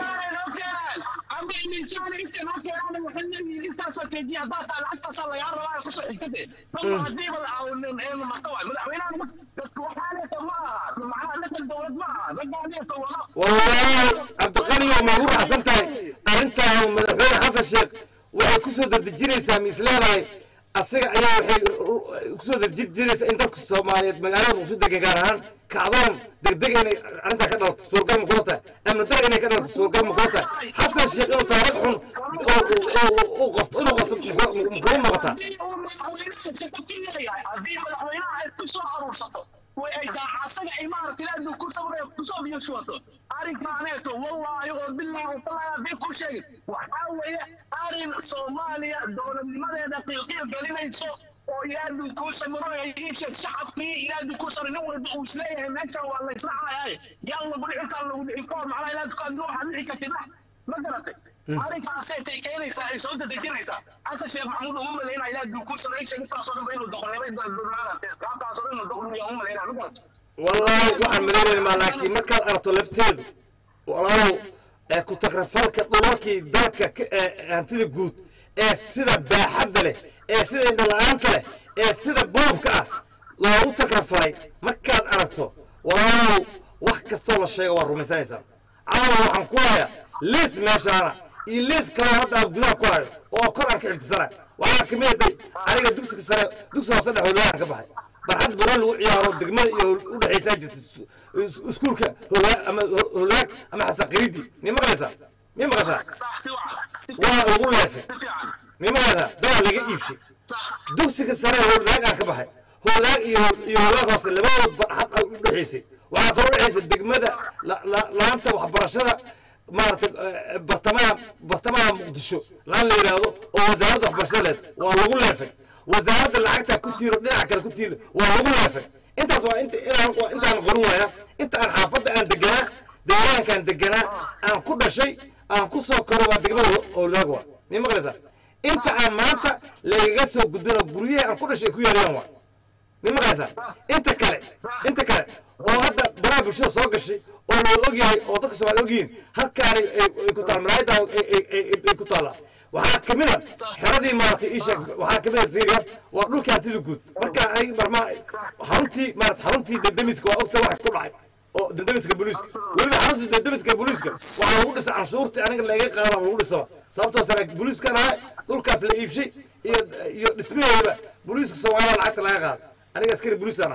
wallahi cabdiqani oo magu raacsan tahay arrintaan madaxweyne xasan sheekh waxay ku soo dedejinaysaa ma isleedahay asiga ayaa waxay kusoo dedejinaysaa in dadka soomaaliyeed magaalada muqdisho degan gaar ahaan kacdoon degdeg inay arrintaa ka dhalato suurgal ma kula tahay amni dar inay ka dhalato suurgal ma kula tahay xasan sheekh inuu taariikh xun u qorto inuu qorto muxuu noqotaa haddii madaxweynaha ay ku soo aruursato way ay tahay asaga ay maaragtay ilaahay ku sabray kusoo biyo shubato arrinkaaneeto wallaahi oo bilaahi oo talaahi haddii ku sheegin waxaa weeye arrin soomaaliya dowladnimadeeda qiilqiil gelinayso oo ilaahay kuu samiro ii sheeg shacabkii ilaahay kuu samiro nin walba uu isleeyahay meeshan waa la isla caayahay yaa lagu dhici kaa lagu dhici koor macnaa ilaahay ku adilo waxaad dhici kartid ma garatay arrinkaasay tay keenaysaa ay soo dedejinaysaa xasan sheekh maxamuud uma malaynaa ilaahay duu kuu samiro sheeg intaasoo dhan ba inuu doqonnimay maaragtay qaabkaasoo dhan inuu doqonniya uma malaynaa ma garatay wallahi waxaan malaynaymaa laakiin markaad aragto lafteedu walaalow ee ku tagrafalka dhulalkii dalka ka- ee hantida guud ee sida baaxadda leh ee sida indhala-aanta leh ee sida boobka ah loogu tagrafalay markaad aragto walaalow wax kastoo la sheego waa rumaysanaysaa caawa waxaan ku hayaa liis meeshaana iyo liis kaloo hadda aan gudaha ku hayo oo kor aan ka xifdisana waxaa kamid aday aniga dugsiga sare dugsi hoose dhexoodaan ka baxay barxad buran lagu ciyaaro degmada iyo u dhexaysaa jirta is- is- iskuulka hogaa ama ho- holaag ama xasaqiriidi mi maqlaysaa mi maqashaa صح سوى waa lagu leefay فعلا mi maqlaysaa dawaa laga iibshay صح dugsiga sare holaag aan ka baxay holaag iyo iyo holaag hoose labadood barxad ay u dhexaysay waxaa kaloo dhexaysa degmada la- la- laanta waxbarashada maaragtay eh, bartamaha bartamaha muqdisho laan la yidhaahdo oo wasaaradda waxbarashada leed waa lagu leefay wasaaradda lacagta ku tiiro dhinaca kale ku tiiro waa lagu leefay intaas waa inta inaan waa intaan qorin waaya inta aan xaafadda aan deganaa deegaankaan deganaa aan ku dhashay aan ku soo koro waa degmada holaag waa mi maqlaysaa inta aan maanta lagaga soo gudbino guryaha aan ku dhashay ay ku yaalayaan waa mi maqlaysaa inta kale inta kale oo hadda baraha bulshada soo gashay oo loo ogyahay oo dadka soomaali ogyihiin halkaani ay ay ku taal malaayida ay ku taallaa waxaa kamid a xeradii maaragtay ii sheeg waxaa kamid a fiiriya waa dhulkii hantida guud marka ay marmaa xaruntii maarata xaruntii dendemiska waa ogta wax ku dhacay oo dendemiska booliiska weliba xaruntii dendemiska booliiska waxaa lagu dhisay canshuurtii aniga laga qaada lagu dhisaba sababtoo sare booliiskan ahay dhulkaas la iibshay iyo iyo dhismaheedaba booliiska soomaaliya lacagta laga qaada aniga askari booliisaan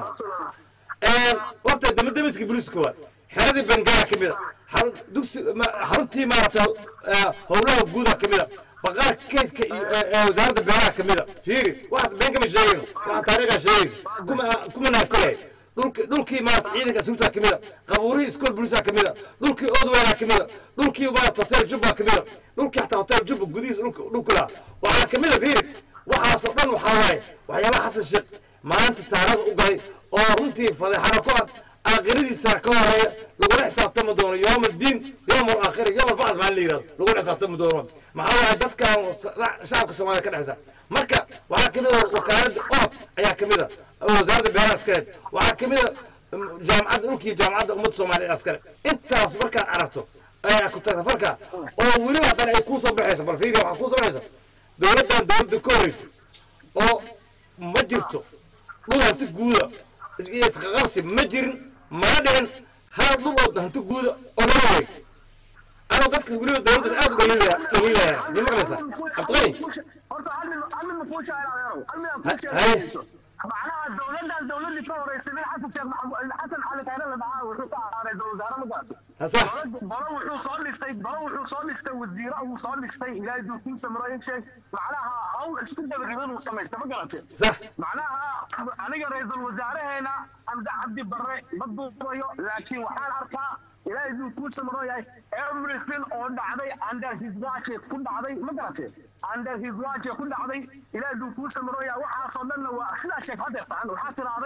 ahaa horta damadamiska booliiska waa xeradii bengala ka mida xarun- dugsi ma- xaruntii maaragta howlaha guuda ka mida baqaar keydka iyo ee- ee wasaaradda beeraha ka mida fiiri waxaas been kama sheegayno waxaan taariikhaa sheegaysa kuma kuma naagtilay dhulki dhulkii maarata ciidanka asluubta ka mida qabuurihii iskool booliiska ka mida dhulkii odweyna ka mida dhulkii maarata hotel jubba ka mida dhulkii xataa hotel jubba gudihiis dhulka dhulka lahaa waxaa ka mida fiiri waxaasoo dhan waxaa waaye waxyaabaha xasan sheekh maanta taarada u galay oo runtii fadeexana ku ah aakhiradiisa ka horeeya lagula xisaabtami doono yowm aldiin yowm alaakhira yowm albacd maa la yidhahdo lagula xisaabtami doono maxaa waaye dadkan shacabka soomaaliya ka dhexeysa marka waxaa kamid a wakaaladda orod ayaa kamid a oo wasaaradda beeraha askareed waxaa kamid a jaamacadda dhulkii jaamacadda ummadda soomaaliya askare intaas markaad aragto ayaa ku tagtafarka oo weliba haddana ay kuusoo baxayso bal fiiriya waxaa kuusoo baxaysa dowladdan dowladda ka horeysa oo ma jirto dhul hanti guuda iyo isqaqabsi ma jirin mana dhicin hal dhul oo hanti guuda oo lala wareeg anoo dadka weliba dowladdaas aad u dhaliilaya dhaliilaya mi maqlaysaa cabdiqani horta hal mid hal mid ma kuu sheegay adeerow hal mid aan kuu Haye. sheegayso macnaha dowladdan dowladdii ka horeysay nin xasan sheekh maxamuud xasan cali khayre la dhahaa wuxuu ka ahaaday dowlad wasaare ma garato hasax balo wuxuu soo dhistay balo wuxuu soo dhistay wasiiro uu soo dhistay ilaahay duukiin samirooyin sheeg macnaha hawl isku dabagabin uu samaystay ma garatay sax macnaha aniga ra-iisul wasaareheena amda cabdi barre ma duubayo laakiin waxaan arkaa ilaahay duu kuu samiroo yahay everything oo dhacday under his watch ku dhacday ma garatay under his watch ku dhacday ilaahay duu kuu samiroo yahay waxaasoo dhanna waa sidaa sheeg hadeertaan waxaa tirahday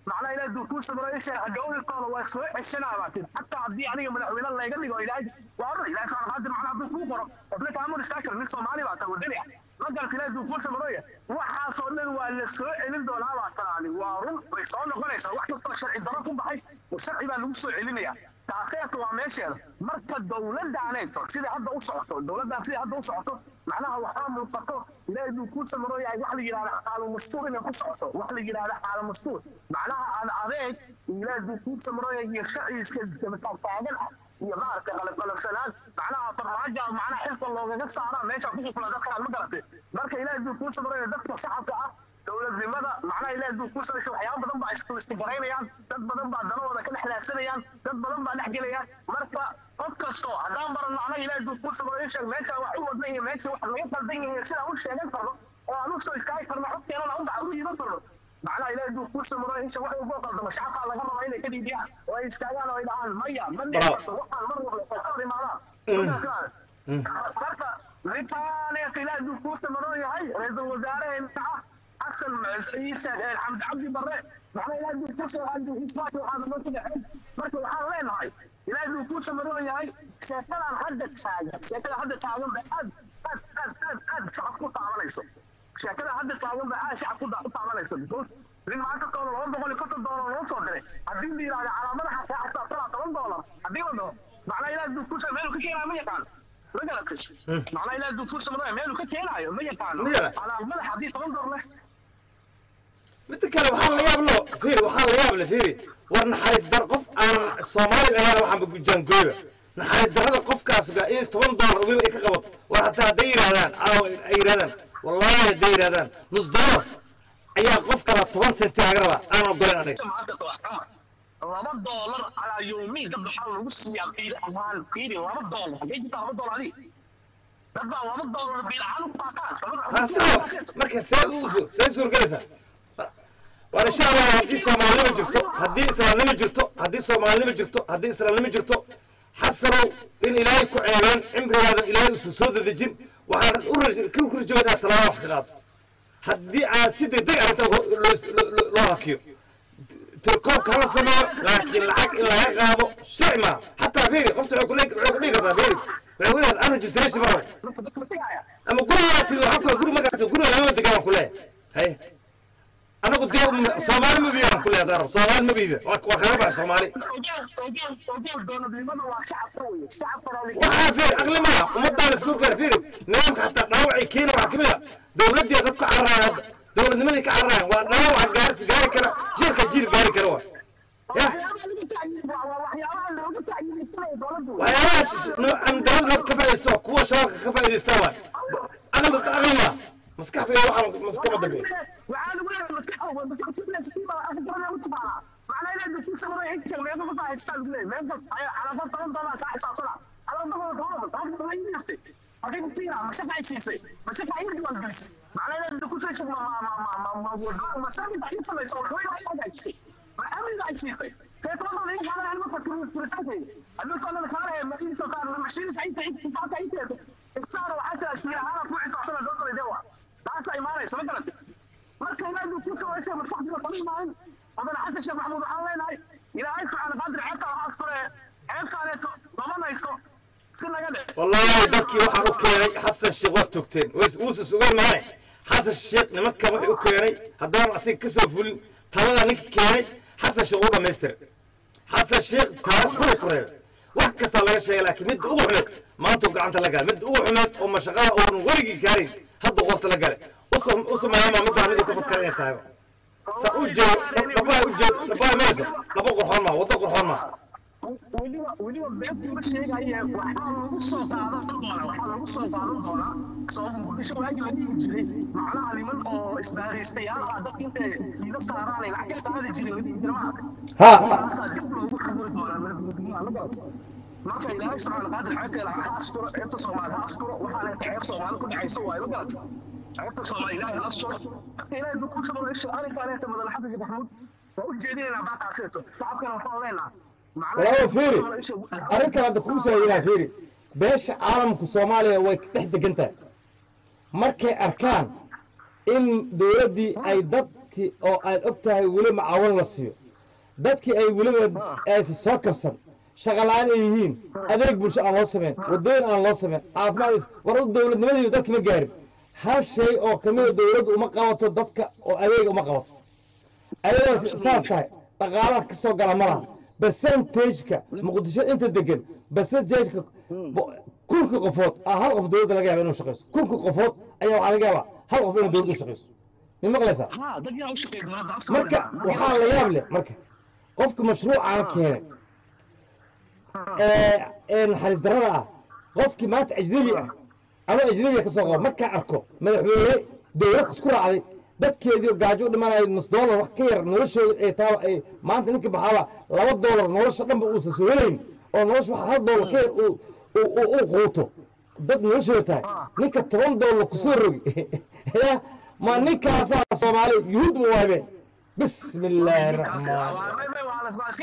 macnaha ilaahay duu kuu samro isha hadhowrikooda waa soo ceshanaa baatid xataa haddii aniga madaxweyne layga dhigo ilaahay waa run ilaahay subxaana qaadir macnaha hadduu kuu qoro qofna kaamur istaakar nin soomaali baa ta wadani ah magalka ilaahay duu kuu samroya waxaasoo dhan waa la soo celin doonaa baa tanaani waa run way soo noqonaysaa wax kastoo sharci daro ku baxay sharci baa lagu soo celinaya taaseeta waa meesheeda marka dowladaaneeto sida hadda u socoto dowladaan sida hadda u socoto macnaha waxaa muuqato ilaahay buu kuu samrooyahay wax la yidhahda xaalo mastuur inay ku socoto wax la yidhahda xaalo mastuur macnaha aan adeeg ilaahay buu kuu samrooyahay iyo sharci iska dabataagtaagan ah iyo maaragtay qalabqalabsanaan macnaha farmaaja macnaha xilka loogaga saara meesha ku xufla dadkaan ma garatay marka ilaahay buu kuu samrooyahay dadka shacabka ah dowladnimada macnaha ilaahay buu kuu samrooyahay waxyaabo badan baa isku istigaraynayaan dad badan baa danahooda ka dhex raadsanayaan dad badan baa dhex gelayaan marka qof kasto haddaan baran macnaha ilaahay buu kuu samrooyahay sheeg meesha wax u wadna iyo meesha wax laga qaldan yahay sidaan u sheegan karno oo aan u soo istaagi karno xogteenana u dhac u yiman karno macnaha ilaahay buu kuu samrooyahay isha wax ugu qaldamo shacabkaa laga rabaa inay ka dhiidiyaan oo ay istaagaan oo ay dhahaan maya ma dhici karto waxaan mar walba ka hor imaadaan marka rintaaneeta ilaahay buu kuu samroon yahay ra-iisul wasaaraheena ah xasan ciise xamse cabdi barre macnaha ilaahay buu kuu samroon isbaat waxaana noo ku dhexeen marka waxaan leenahay ilaahay buu kuu samroon yahay sheekadan hadda taagan sheekada hadda taagan ba aad aad aad aad aad shacab ku taabanayso sheekada hadda taagan ba aad shacab ku taabanayso because nin maanta toona laba boqol iyo konton doolar loo soo diray haddii la yidhahda calaamadaha saa xisaabsanaa toban doolar haddii la dhaho macnaha ilaahay buu kuu samroon meeluu ka keenayo ma yaqaan ma garatay macnaha ilaahay buu kuu samroon meeluu ka keenayo ma yaqaano Ma yaqaan. calaamadaha haddii toban doolar leh midda kale waxaa la yaab lo fiiri waxaa la yaab le fiiri war naxariis dar qof aan soomaali ahayn waxaanba gujaangooyba naxariis darrada qofkaas gaa in toban doolar weliba ay ka qabato war hataa hadday yidhahdaan caawa ay yidhahdaan wallaahi hadday yidhahdaan nus doolar ayaa qof kala toban senti laga rabaa aan ogolen aniga maanta waa xamar laba doolar calaa yoomiin dad waxaa lagu siiyaa biil ahaan fiiri laba doolar hagee jirtaa laba doolar adiga dad baa laba doolar biil ahaan u qaataan haa sawa marka see u see suurgelaysaa war insha allah haddii soomaalinimo jirto haddii islaamnimo jirto haddii soomaalinimo jirto haddii islaamnimo jirto xasanow in ilaahay ku ceebeen cimrigaada ilaahay usu soo dadejin waxaan u raj- ka kurjaba inaad talaabo wax ka qaato haddii aan si degdeg arrinta loo- loo loo hakiyo tirkoobka hala sameeyo laakiin lacag in laga qaado sharci maaha xataa fiiri qofta waxay ku leeg- waxay ku dhihi kartaa fiiri waxay ku leedahay an registration ma rabo ama gurigaa timi waxaa kule guri magaata guriga lama degaan ku leeyahay haye anagu dee soomaali ma biibaan ku leeyahay daro soomaali ma biiba waa waa kaga baxay soomaali waxaa fiiri aqli maaha ummadaan isku gaar fiiri nidaamka xataa dhaawacay keena waxaa kamid a dowladii dad ku cararayaan hadda dowladnimadii ka cararayaan waa dhaawaca gaarsi gaari kara jiilka jiil gaari kara waa ya waxyaabahaas amdalad nab ka faaidaysto kuwa shabaabka ka faa'idaystaa waay aqli aqli maaha maskax fiiri waxaan maskama dambeeyo taasa imaanaysa ma garatay marka ilaahay buu ku soo heshay maskaxdiisa kala imaanin haddana xasan sheekh maxamuud waxaan leenahay ilaahay subxaana qaadir ceebta waxaa askure ceebtaaneeto qabanayso si naga dhe والله dadkii waxaan u keenay xasan sheekh waa togteen wuusa sugan maane xasan sheekh nimankan wuxuu u keenay haddaan asiga ka soo fulin talada ninka keenay xasan sheekh u dhammaystiray xasan sheekh taariikh xunay ku reebay wax kastaa laga sheegay laakiin midda ugu xumeed maanta uu gacanta la galay midda ugu xumeed oo mashaqada uunan weligii gaarin hadda qorta la galay u sameeyama middaa miduu ka fakara inay tahay sa u jeedo dhabaha u jeedo dhabaha mayso dhaba qorxoon maa waddo qorxoon maa weliba weliba beentuma sheegaye waxaa lagu soo qaadan doonaa waxaa lagu soo qaadan doonaa sabab muqdisho waagi la dhihi jiray macnaha niman oo isbaaraystayaal ah dadka intay kiila saaraan lacag ka qaadi jiray la dhihi jira maaha ha taasaa dib loogu xuguri doonaa madaxweynaha la garato marka ilaahay subxaana qaadir xeebteeda ha asturo ceebta soomaali ha asturo waxaa leeta ceeb soomaali ku dhexaysa waaye ma garato ceebta soomaali ilaahay ha asturo marka ilaahay buu ku sababa isha arrinkaa leeta madal xasan sheekh maxamuud waa u jeedinaynaa baaqaaseeto shacabkana waxaan leenaha walaalo fiiri arrinkan hadda kuu saayinaa fiiri beesha caalamku soomaaliya way dhex degan tahay markay arkaan in dowladdii ay dad dadkii oo aad og tahay weli macaawin la siiyo dadkii ay weliba aysan soo kabsan shaqala-aan ay yihiin adeeg bulsho aan loo samayn waddooyin aan loo samayn caafimaad is- war dowladnimadiiba dadka ma gaarin hal shay oo kamida dowladdu uma qabato dadka oo adeega uma qabato ayadoo saas tahay dhaqaalaha ka soo gala ma laha percentageka muqdisho inta degan percentageka bo- kunkii qofood aa hal qof dowladda laga yaaba inuu shaqayso kunkii qofood ayaa waxaa laga yaabaa hal qof inuu dowladda u shaqayso ma maqlaysaa ها dad yaa u shaqeeya dowladda afka marka waxaa la yaab leh marka qofka mashruucaan keenay ee ee naxariis darrada ah qofkii maanta ajnabi ah ama ajnabiga ka soo qabo markaa arko madaxweyne dowlad isku raacday dadkeedii gaajo u dhimanayo nus doolar wax ka yar noloshooda ay taa ay maanta ninka maxaaba laba doolar nolosha dhanba uusan soo helayn oo nolosha wax hal doolar ka yar uu uu uu- uu quuto dad noloshooda tahay ninka toban doolar kusoo rogi ya ma ninkaasaa soomaali yuhuud ma waabe bismi illaahi raxmaan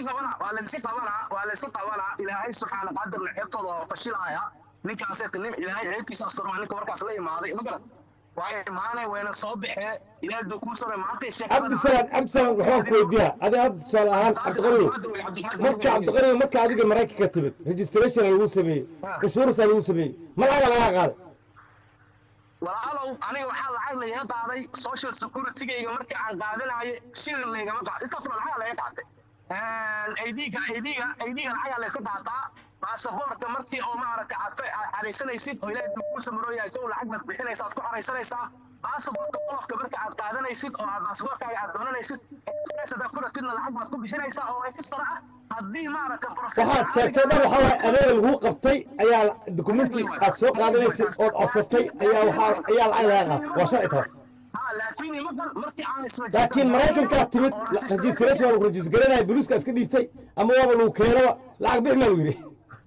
ilaahay subxaana qadarna xeebtooda oo fashilaaya ninkaasee nin ilaahay xeebtiisa asturma ninka markaas la imaaday ma garan waa imaanay wayna soo baxee ilaahay buu kuu saray maantay cabdisalaam cabdisalaam waxbaan ku weydiiyaa adiga hadda tusaale ahaan cabdiqaniyo marka cabdiqaniyo marka adiga maraykanka timid registration lagu sameeyey cashuurasa lagu sameeyey malaga lagaa qaaday walaalow aniga waxaa lacag lagaga qaaday social securitygayga markii aan qaadanayo shilin laygama qaad istafra lacaga laga qaatay aidiga aidiga aidiga lacagaa layska qaataa baasaboorka markii oo maaragtay aad fa- aad xaraysanaysid oo ilaahay buu kuu samarooyahay kow lacag baad bixinaysa aad ku xaraysanaysaa baasaboorka qolofka marka aad qaadanaysid oo aad baasaboorkaaga aad doonanaysid express hadaad ku ratidna lacag baad ku bixinaysaa oo extra ah haddii maaragtay waxaad sheegtay dhan waxaa waaye adeega laguu qabtay ayaa dukumenti aad soo qaadanaysay ood codsatay ayaa waxaa ayaa lacag lagaa qaaday waa sharci taas Ha, laakiin ima- markii aan isregister laakiin maraykankaa timid registration waa lagu register garanaya boliiska iska dhiibtay ama waaba lagu keenaba lacag bixi maa lagu yidhi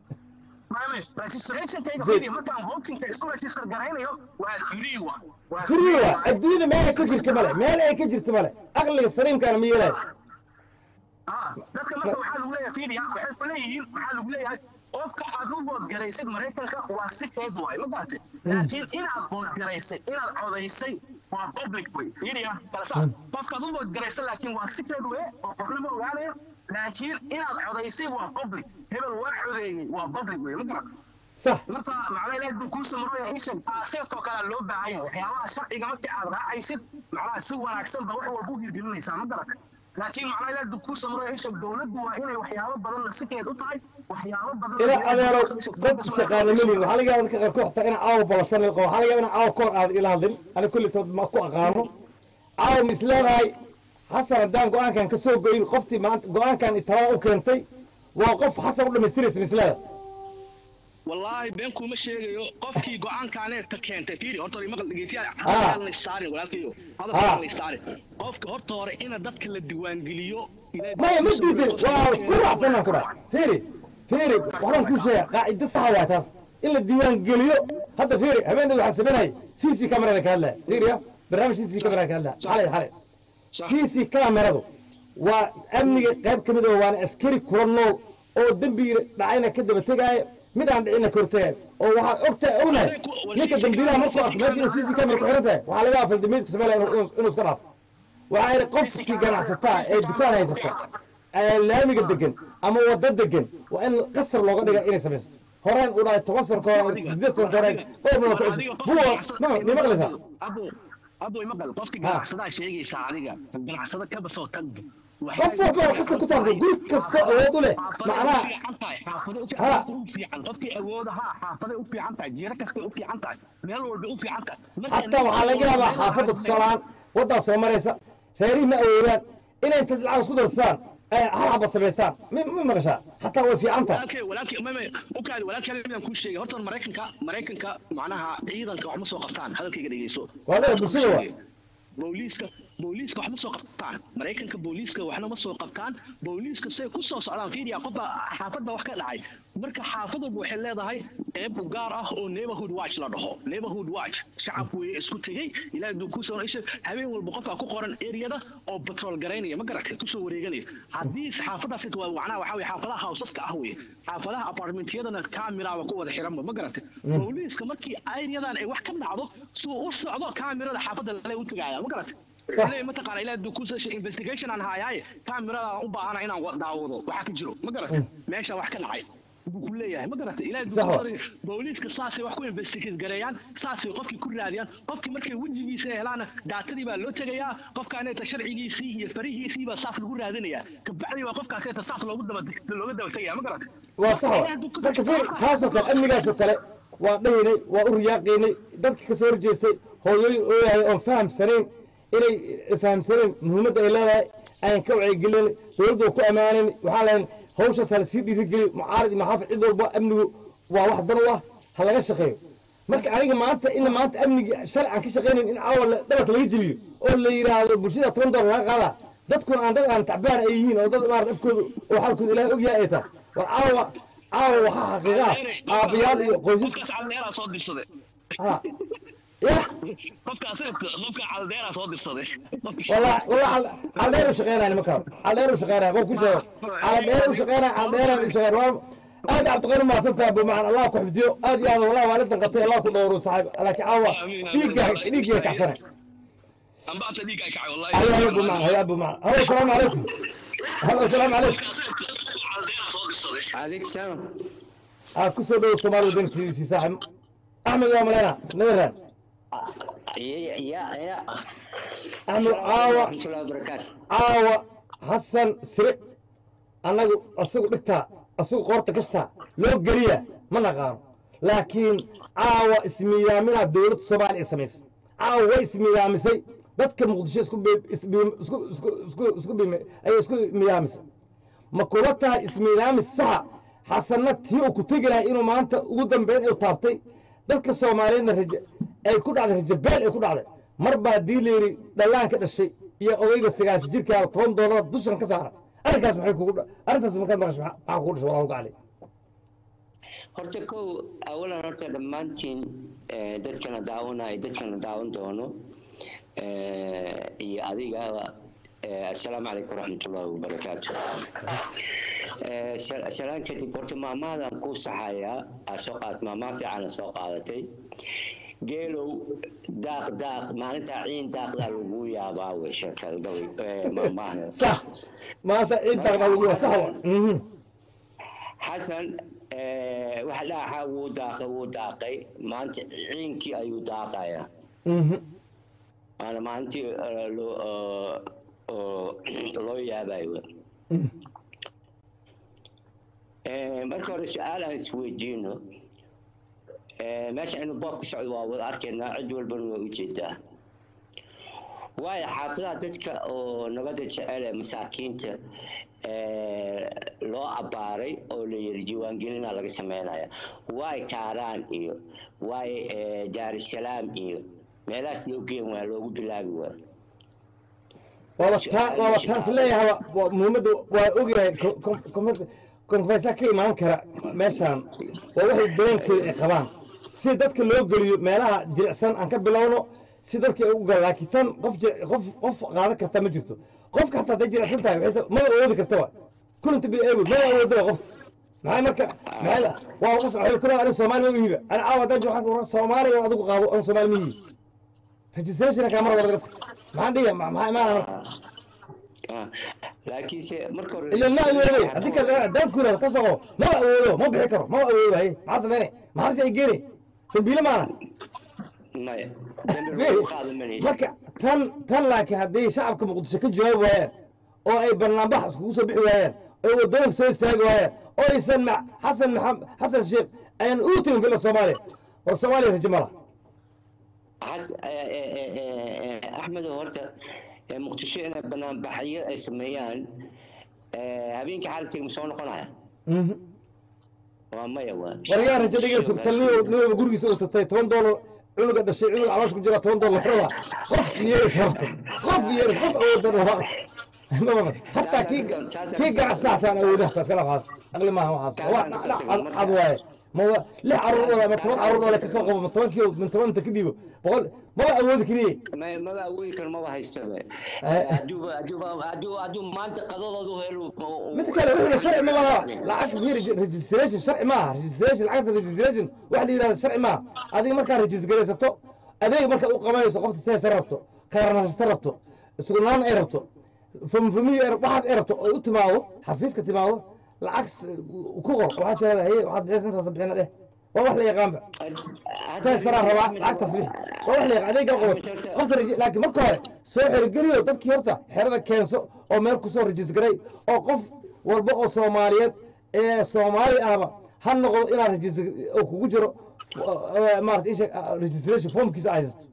registrationkayga fiiri markaan votingka isku register garaynayo waa free wa waa free wa. waa adduunyada meel ay ka jirta male meel ay ka jirta male aqliga saliimkaana ma yeelayo Ah, dadka marka waxaa lagu leeyahay fiiriya waxay ku leeyihiin waxaa lagu leeyahay qofka aad u voodgaraysid maraykanka waa sikeed waay ma garatay laakiin inaad voodgaraysay inaad codaysay waa public way fiiriya kala saar qofka aad u voodgaraysay laakiin waa sikeed way oo qofna ma ogaanayo laakiin inaad codaysay waa public hebel waa codeeyey waa public way ma garatay sax marka macnaha ilaahay buu kuu samarooya isha taaseedkoo kale loo baahan yahay waxyaabaha sharciga markii aad raacaysid macnaha si wanaagsan ba wax walba u hirgelinaysaa ma garata laakiin macnaha ilaahay buu kuu samarooya isha dowladdu waa inay waxyaabo badan nasikeed u tahay waxyaabo badan ila adeero dad shaqaana melin waxaa laga yaaba dadka qaarkood xataa inaan caawa ballasan qabo waxaa laga yaaba inaan caawa koor aad ila hadlin ani kullitood ma ku aqaano caawa mis leedahay xasan haddaan go-aankan ka soo goyin qoftii maanta go-aankan talada u keentay waa qof xasan u dhamaystiraysa mis leeda wallaahi been kuma sheegayo qofkii go-aankaaneeta keentay fiiri horta hore maqal dhegeystayaal Ah. hadalkaan la saarin walaalkayo Ah. hadalkaan la saarin qofka horta hore ina dadka la diiwaangeliyo ilaahay maya ma buu kuu diidin sameeyey, waa qofka isku raacsanaan ku dhaa fiiri fiiri waxbaan kuu sheega qaacida saxa waa taas in la diiwaan geliyo hadda fiiri habeeneed waxaan sameynayay c c camerada ka hadlaya fiiriya barnaamij c c camerada ka hadlaya xalay xalay c c cameradu waa amniga qayb ka mid ah waana askari kula nool oo dembiga dhacayna ka daba tegaayo mid aan dhicina ka hortagaayo oo waxaad ogtahay ognahay ninka dambiilaha markuu arko meesha inuu c c camera ku xiran tahay waxaa laga afal dambiidka sameynaya inuu inuu iska dhaafo waxaa yidhi qofkii ganacsataa ee dukaan haysata ee laamiga degan ama wada degan waa in qasar looga dhiga inay samaysto horeen u dhahay toban sano kahor sideed sano kahor dhowr bilood ku cusub buwa ma ma maqlaysaa abo abo maqal qofka Ah. ganacsadaa sheegaysaa adiga ganacsada ka basoo tag qof walba oo qasab ku taabto guri kasta awood u leh macnaha Ha. qofkii awooda ha xaafaday u fiican tahay jiiro kastay u fiican tahay meel walbay u fiican tahay xataa waxaa laga yaabaa xaafadda tusaalahaan waddaa soo maraysa reerihii ma awoodaan inay inta lacag isku darsaan ay hal xaba samaystaan ma ma maqashaa xataa way fiican tahay walaalkay walaalkay mame ukaadi walaalkay midaan kuu sheegay horta maraykanka maraykanka macnaha ciidanka wax ma soo qabtaan hadalkayga dhegeyso Waa adiga bulshada waa. booliiska booliiska wax ma soo qabtaan maraykanka booliiska waxna ma soo qabtaan booliiska say ku soo socdaan fiiriya qofba xaafad baa wax ka dhacay marka xaafad walba waxay leedahay qeyb u gaar ah oo neighborhood watch la dhaho neighborhood watch shacabku way isku tegey ilaahay duu ku soo isha habeen walba qofka ku qoran eriyada oo patrol garaynaya ma garatay kusoo wareeganaya haddii xaafadaas waa macnaha waxaa weye xaafadaha houseska ah weye xaafadaha apartmentyadana kaamiraaba ku wada xiranba ma garatay booliiska markii eriyadan ay wax ka dhacdo suu u socdo kaamirada xaafadda lale u tegaya ma garatay صح. ilaa mataqaana ilaa haduu ku soo investigation aan haayaaye kaamirada u baahana inaan wa- daawado waxa ka jiro ma garatay meesha wax ka dhacay buu ku leeyahay ma garatay ilaa haduu صح. ku soo booliiska saasay wax ku investigate gareeyaan saasay qofkii ku raadiyaan qofkii markay wejigiisa helaana daatadii baa loo tegayaa qofkaaneta sharcigiisii iyo farihiisii baa saas lagu raadinayaa kabacdii baa qofkaaseeta saas loogu daba looga daba tegaya ma garatay waa sax wa marka fiir taasoo kale amnigaasoo kale waa dhahinay waa u riyaaqaynay dadka kasoo horjeestay hooyooyin ooyahay oon fahamsanayn inay fahamsanayn muhiimadda ay leedahay ayaan ka wacyigelinay dowladda waa ku ammaanayn waxaan leeyahay hawshaas ha lasii dhiirigeliyo mucaarad iyo maxaafid cid walba amnigu waa wax dan u ah ha laga shaqeeyo marka aniga maanta in maanta amnigii shalay aan ka shaqaynayn in caawa la- dhabarka laga jebiyo oo la yidhaahdo bulshada toban doolar laga qaadaa dadkuna aan dad aan tacbaan ay yihiin oo dad maarad afkooda oo xalkooda ilaahay ogyahay ay tahay war caawa caawa waxaa xaqiiqa ah aabayaal iyo qoysas qofkaas caldeeraa soo dirsaday ha yah qofkaas qofka caldeeraa soo dirsaday والله والله على على دير وشغيرها انا مكان على دير وشغيرها مو كل شيء على دير وشغيرها على دير وشغيرها ادي عبد الغني ما صرت ابو معنا الله كحفديو ادي هذا والله والدنا قطيع الله كدور صاحب لكن عوا ديك ديك كحسنه ambaata dhiigaa kacay wallahi على يا ابو معنا يا ابو معنا هلا السلام عليكم هلا السلام عليكم caldeeraa soo dirsaday عليك سلام ها كسر دو الصومال ودنك في في ساحم احمد يا ملينا نذران يا يا يا احمد عاوة ورحمة الله وبركاته caawa xasan sire annagu asagu dhigtaa asagu qoorta gashtaa loo geliya ma naqaano laakiin caawa ismiidaaminaa dowladda soomaaliya samaysa caawa way ismiidaamisay dadka muqdisho isku bi- isbi- isku isku isku isku bime- ayay isku miidaamisay ma kula tahay ismiidaamis saxa xasanna tii uu ku tegi lahay inuu maanta ugu dambeyn uu taabtay dadka soomaaliyeedna raje ay ku dhacday rajabeel ay ku dhacday mar baa dii layidhi dhallaan ka dhashay iyo odayga sagaashan jirkaa toban doolar dushan ka saara arrinkaas maxay kugu dha arrintaas markaad maqasho maxaa maxaa kugu dhashay wallahu gacali horta kow awalan horta dhammaantiin eh, dadkana daawanaya dadkana daawan doono eh, iyo adigaba eh, assalaamu calaykum waraxmatullaahi wabarakaatu Eh, sal- salaan kadib horta maamaadan kuu saxayaa aa soo qaad maamaa fiicana soo qaadatay geelow daaq daaq maalintaa ciin daaqdaa lagu yaabaa wey sheekada gabay eh, maamahan sax maanta ciiddaaqna lagu waa sax wa mhm xasan eh, waxa dhaaxaa wuu daaqay wuu daaqay maanta ciinkii ayuu daaqayaa mhm waana maalintii eh, loo oo- oo loo yaabayo mhm Eh, marka hore su-aal aan isweydiino Eh, meesha inuu boob ku socdo waa wada arkaynaa cid walbana waa ujeedaa waayo xaafadaha dadka oo nabadda jecel ee masaakiinta eh, loo abbaaray oo la yiri diiwaangelina laga sameynaya waay kaaraan iyo waay eh, daarusalaam iyo meelahaas loo geen waa loogu bilaabi waa waaba taa waaba taas leeyahay waa muhiimadda waa ogyahay konfeesa ka imaan kara meeshaan waa waxay dareenkooda ay qabaan si dadka loo geliyo meelaha jilicsan aan ka bilowno si dadka ay u galaan laakiin tan qof jir- qof qof qaadan karta ma jirto qofka hataa hadday jilicsan tahay waxay maba awoodi kartaba kulinta bi eewood maba awoodaba qofta maxay marka maxay waa qas waxay ku leedahay soomaali ma hiba ana caawa dan waxaan ku soomaaliya adigu qaado aan soomaali ma hibi registration kaamara wada maxaan dhiga maxaa imaana marka Ah, laakiinse marka hore إلا ما أولي هذيك دام كنا كسره ما أولي ما بيحكر ما أولي هاي ما سمعني ما حد يجيني تبيله معنا maya dambi lagu qaadan manaysa marka tan tan laakiin haddii shacabka muqdisho ka jawaabi waayaan oo ay barnaambax iskugu soo bixi waayaan oo wadooyinka soo istaagi waayaan oo aysan ma xasan maxamed xasan sheekh ayaan u tegin fila soomaaliya oo soomaaliya rajo ma laha Xas- eh, eh, eh, eh, eh, axmed oo horta eh, muqdisho inay banaanbaxyo ay sameeyaan eh, habeenkii xaaladkeega ma soo noqonaya Mhm. waa maya waa waryaa rajo dhigayso tan niwaba gurigiisa uu tatay toban doolar cunuga dhashay cunug caloosh ku jira toban doolar raba qof yeeris rabta qof yeeris qof awoodan raba hataa kii kii ganacsataan awoodaha taas kala waxaas aqli maaha waxaas waa cad waaye ma wa- lix caruur wala ma toban caruur wala kasoo qabo ma tobankii min tobanta ka dhiibo boqol maba awoodi kariye Ma- maba awoodi karo maba haystaba Eh. haduuba haduuba hadduu hadduu maanta qadadoodu helo mid kale wuxuu sharci ma laha lacag fiir registration sharci maaha registration lacagta registration waxa la yidhahda sharci maaha adiga markaa registraysato adeeg markaad u qabanayso qofta teesa rabto kaaranasasta rabto iskunaan ay rabto famfamiy waxaas ay rabto oo u timaado xafiiska timaado lacag s- ku qor waxaad tirahdaa haye waxaad bixisa intaas bixina dheh waa wax la yaqaanba teesaraan rabaa lacagtaas bix waa wax la yaqaan adeega qabato qofta raji- laakiin marka hore soo xerogeliyo dadkii horta xerada keenso oo meel kusoo rajisgaray oo qof walba oo soomaaliyeed ee soomaali ahba ha noqdo inaad rajis oo kugu jiro eh, maarata isha registration formkiisa ay haysato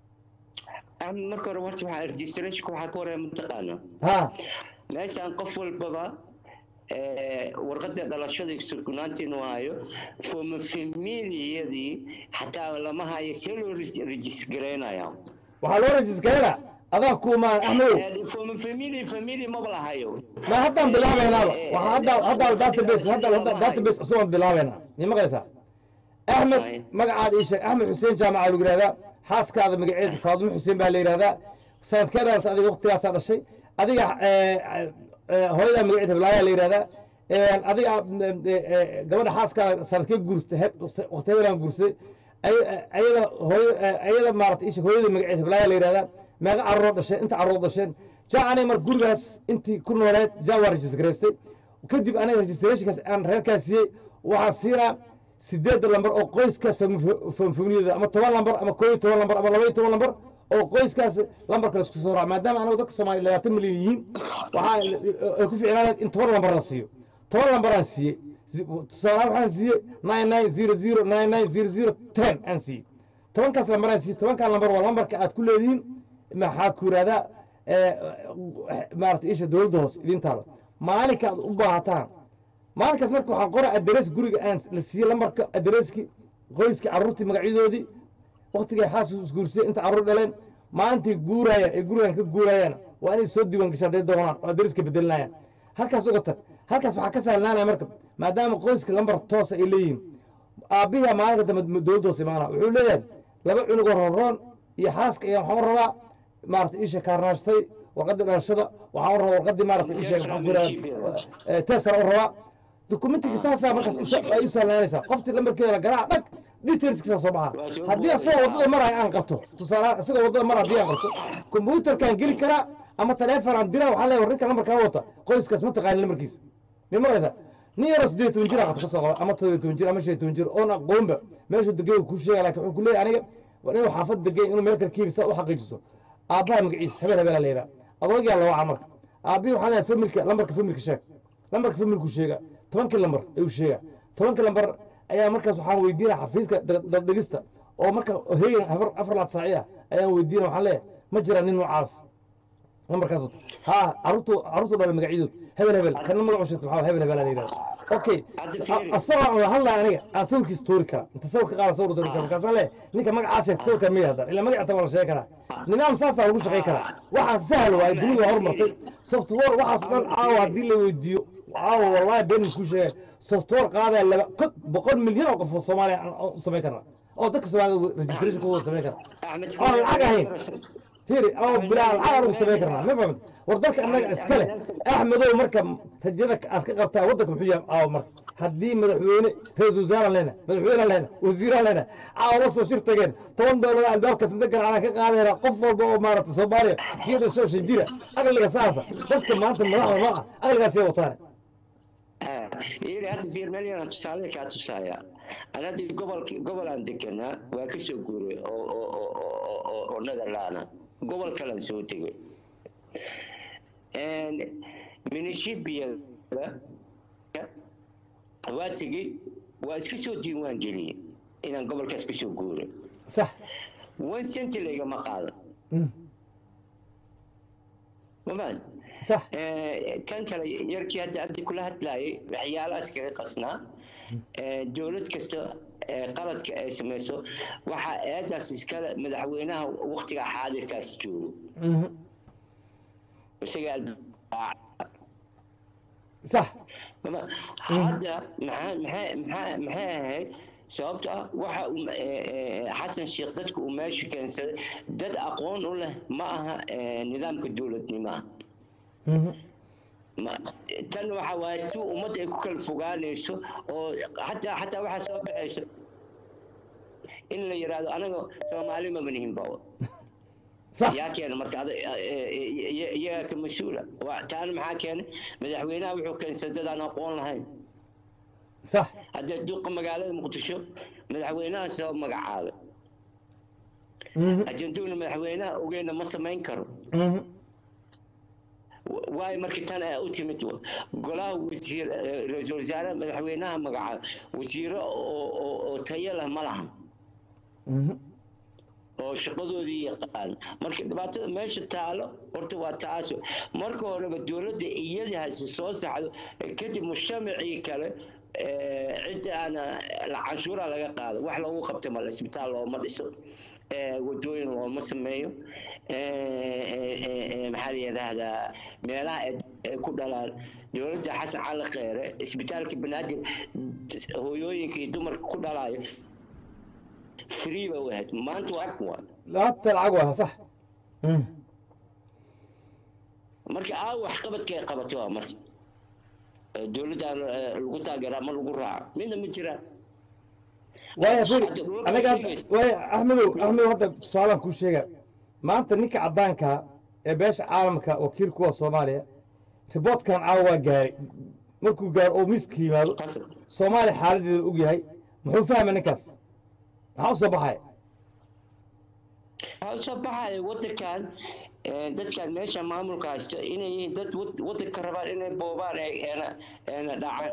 axmed marka hore horta waxaa registrationka waxaa ka horeeya mataqaana ha meeshaan qof walbaba eh, warqadda dhalashada sugnaanta inuu hayo fooma familiyadii xataa lama hayo see loo regisgareynaya waxaa loo rajisgarayna adaa kuumaan axmedow fooma family family maba la hayo ma haddaan bilaabaynaaba waxaa hadda hadda database hadda hadda database cusub aan bilaabaynaa ni maqlaysaa axmed magacaad ii sheeg axmed xuseen jaamaca lagu yihahdaa xaaskaada magaceeda faadumo xuseen baa la yidhahdaa sanadkee dhalata adiga waqtigaasaa dhashay adiga eh, eh, hooyadaa magaceeda hiblaayaa la yidhahdaa adiga eh, eh, gabadha xaaskaada sanadkee guurstay waqti hebelaan guursaday ay- ayada hooya eh, ayada maarata isha hooyada magaceeda hiblaayaa la yidhahdaa meeqa carruur dhasheen inta carruur dhasheen jaa anay mar gurigaas intii ku nooleed jaa waa registraystay kadib aniga registrationkaas aan reerkaas siiyey waxaan siinaa sideedda lambar oo qoyskaas famfamniyada ama toban lambar ama koo iyo toban lambar ama laba iyo toban lambar oo qoyskaas lambarka laisku soo raaca maadaama anagu dadka soomaaliya labaatan milyan yihiin waxaa ay ku ficnaaneen in toban lambar la siiyo toban lambaraan siiyey tusaalahaan waxaan siiyey nine nine zero zero nine nine zero zero ten aan siiyey tobankaas lambaraan siiyey tobankaa lambar waa lambarka aad ku leedihiin maxaa ku yidhahdaa maarata isha dowladda hoose idin taalo maalinka aad u baahataan maalinkaas marka waxaan qora adres guriga aan la siiyey lambarka adreski qoyskii carruurtii magacyadoodii waktigay xaas isguursiyey inta carruur dhaleen maalintii guurayaan ee gurigan ka guurayaan waa inay soo diiwaan gashaan hadday doonaan oo adreska bedelinayaan halkaas uga tag halkaas waxaa ka sahlanaanaya marka maadaama qoyska lambar toosa ay leeyihiin aabbihi maalinka dambe dowladda hoose imaana wuxuu leeyahay laba cunugoo roonroon iyo xaaska ayaa waxaan u rabaa maarata isha kaarnaashtay warqadii dhalashada waxaan u rabaa warqadii maarata isha maxaan ku yidhahdaa tesara u rabaa dokumentiga saasaa markaas u- ay u sahlaanaysaa qoftii lambarkeeda la garaaca dhag detailskiisa soo baxaa haddii asagoo waddada maraya aan qabto tusaale isagoo waddada mara haddii aan qabto kombyuutarkaan geli karaa ama taleefon aan diraa waxaa leeyahay ninka lambarkaa wata qoyskaas ma taqaani lambarkiisa mi maraysaa nin yaroo siddeed toban jir aa qabto kasoo qaba ama todoba toban jir ama shan iyo toban jir oon aqoonba meeshuu degay kuu sheega laakiin wuxuu ku leeyahay aniga waa inuu xaafad degay inuu meel kale kiibi saa u xaqiijiso aabbaha magaciisa hebel hebelaa la yidhaha adoogaa la waca marka aabbihi waxaa leeyahay familka lambarka familka sheeg lambarka familku sheega tobankii lambar ayuu sheega tobankii lambar ayaa markaas waxaan weydiinaya xafiiska dhegista oo marka heegan afar afar laad saaci ah ayaan weydiinaya waxaan leeyahay ma jira nin noocaas lambarkaas wata ha caruurtu caruurtu dhalay magacyadood hebel hebel kana magacu sheegto waxaa hebel hebel la yidhahda okay asagoo aan hadlaya aniga aan sawirkiisa tuuri kara inta sawirka qaada sawir tuuri kara markaasaan leeyahay ninka magacaa sheegta sawirkan miya haddana ilaa magaca tan waa la sheegi karaa nidaam saasaa lagu shaqey karaa waxaa sahal waaye dunida waa horumartay software waxaas dhan caawa haddii la weydiiyo caawa wallahi been kuu sheegay software qaadaya laba kod boqol milyan oo qof oo soomaaliya aan u samayn karna oo dadka soomaalida registration ku wada samayn kara oo lacag ahayn fiiri oo bilaa lacag aan ugu samayn karnaa ma fahamta war dalka annaga iska leh axmedow marka rajada aad ka qabtaa waddanka muxuu yahay caawa marka haddii madaxweyne ra-iisul wasaaraan lehna madaxweynaan lehna wasiiraan lehna caawa la soo shir tageen toban doolar albaabka sanda ganacana ka qaadayna qof walba oo maarata soomaaliya geeda soo shan jira aqliga saasa dadka maanta madaxda noo ah aqligaasay wataane yiri hadda fiir meelyana tusaale kaa tusaaya ana hadda gobol gobol aan deganaa waa ka soo guuray oo oo oo oo oo oo netherlanda gobol kalan soo tegay minishibiyada waa tegey waa iska soo diiwaan geliyey inaan gobolkaas ka soo guuray sax one centi laygama qaado mamaan sax kan kale yarkii hadda abdi kula hadlaayay waxyaalahaas kaga qasnaa dowlad kasta qaladka ay samayso waxaa eedaas iskale madaxweynaha waktiga xaadirkaas joogo isaga sax hadda maxaa maxaa maxaa maxay ahayd sababto ah waxa uu xasan sheekh dadka uu meesha keensaday dad aqoon u leh ma aha nidaamka dowladnimaha tan waxa waaye ti ummadda ay ku kala fogaanayso oo xataa xataa waxaa soo baxayso in la yidhaahdo anaga soomaali maba nihin ba صح yaa keena marka ada- eh, eh, iya- iyagaa ka mas-uula Waa- taana maxaa keenay madaxweynaha wuxuu keenay dad aan aqoon lahayn صح haddee duqa magaalada muqdisho madaxweynaha soo magacaabay مهم. ajenduuna madaxweynaha ogeyna ma samayn karo مهم. waayo markii tan ay u timid golaha wasiir eh, ra-iisul wasaare madaxweynaha magacaabay wasiiro oo oo- oo tayo leh ma lahan مهم. oo shaqadoodii yaqaan marka dhibaatada meesha taalo horta waa taaso marka horeba dowladda iyadii hase soo saxdo eh, kadib mujtamacii kale eh, cidda aana la canshuura laga qaado wax loogu qabta male isbitaal looma dhiso eh, wadooyin looma sameeyo eh, eh, eh, eh, maxaa la yidhaahdaa meelaha ay ay ku dhalaan dowladda xasan cali kheere isbitaalka banaadir hooyooyinka iyo dumarka ku dhalaayo free ba u ahayd maanta waa waa لا تلعقوها صح مهم. marka aa wax qabadka ay qabato waa marka Eh, dowladdan eh, lagu taageeraa ma lagu raaco midna ma jiraan وايا فيري Hadda dhulka انا قاعد sheegaysa. وايا احمد احمد هذا سؤال كل شيء ما انت نيك عدانكا ee beesha caalamka wakiil kuwa soomaaliya riboodkan caawa waa gaaray markuu gaaro oo miiska yimaado qasab soomaaliya xaaladeeda og yahay muxuu fahmay ninkaas maxaa u soo baxaya waxaa usoo baxaya wadankan eh, dadkan meesha maamulka haysta inay yihiin dad wad- wadanka rabaan inay boobaan ee- eena eena dhacaan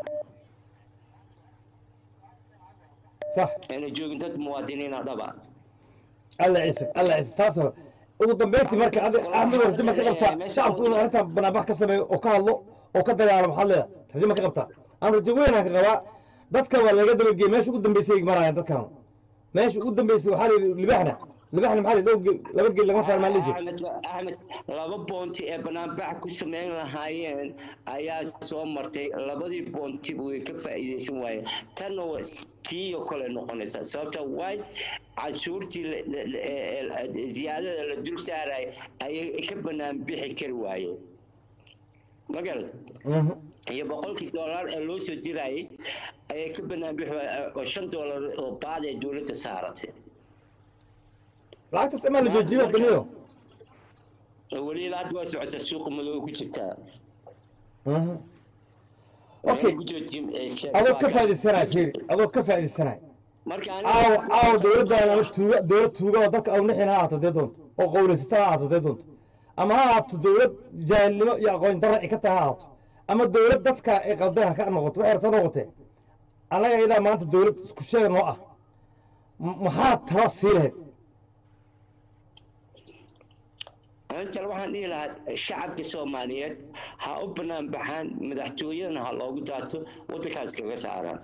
sax eena joogin dad muwaadiniina dhaba alla ciise alla ciise taas hore ugu dambeyntii marka adi axmed rajo ma ka qabtaa shacabku inuu arrintan banaanbax ka sameeyo oo ka hadlo oo ka dagaalamo maxaad leedahay rajo ma ka qabtaa aan rajo weynaan ka qabaa dadka waa laga dabageeyey meesha ugu dambeysay ay marayaan dadkan meesha ugu dambeysay waxaa la yidhi libaxna libaxna maxaa la yidhi dhowr geel laba geel lagama saar maa la jiro axmed axmed laba boonti ee banaanbax ku sameyn lahaayeen ayaa soo martay labadii boontiba way ka faa'iidaysan waayeen tanna waa tii oo kale noqonaysaa sababta waay canshuurtii la- la- la- ee- ee- ziyaadada la dul saaraya ayay ka banaan bixi kari waayeen ma garata Mhm. iyo boqolkii dollar ee loo soo dirayay ayay ka banaan bixi waayeen oo shan dollar oo baad ee dowladda saaratay lacagtaas amaa la joojiyo baniyo weli ilaa hadda waa socota suuqa madow ku jirtaa Mhm. okay adoo ka faa'iidaysanaya fiiri adoo ka faa'iidaysanaya marka caawa caawa dowladdaana tuuga dowlad tuuga oo dadka awnaxin ha ahaato dee doonto oo qowlaysata ha ahaato dee doonto ama ha ahaato dowlad jaahilnimo iyo aqoon darra ay ka tahay ha ahaato ama dowlad dadka ay qaldan ha ka noqoto waxay rabta noqotee annaga iyadaa maanta dowlad isku sheega noo ah M- maxaa talo sii lahayd antal waxaan dhihi lahaa shacabka soomaaliyeed ha u banaan baxaan madaxtooyadana ha loogu daato waddankaas kaga saaraan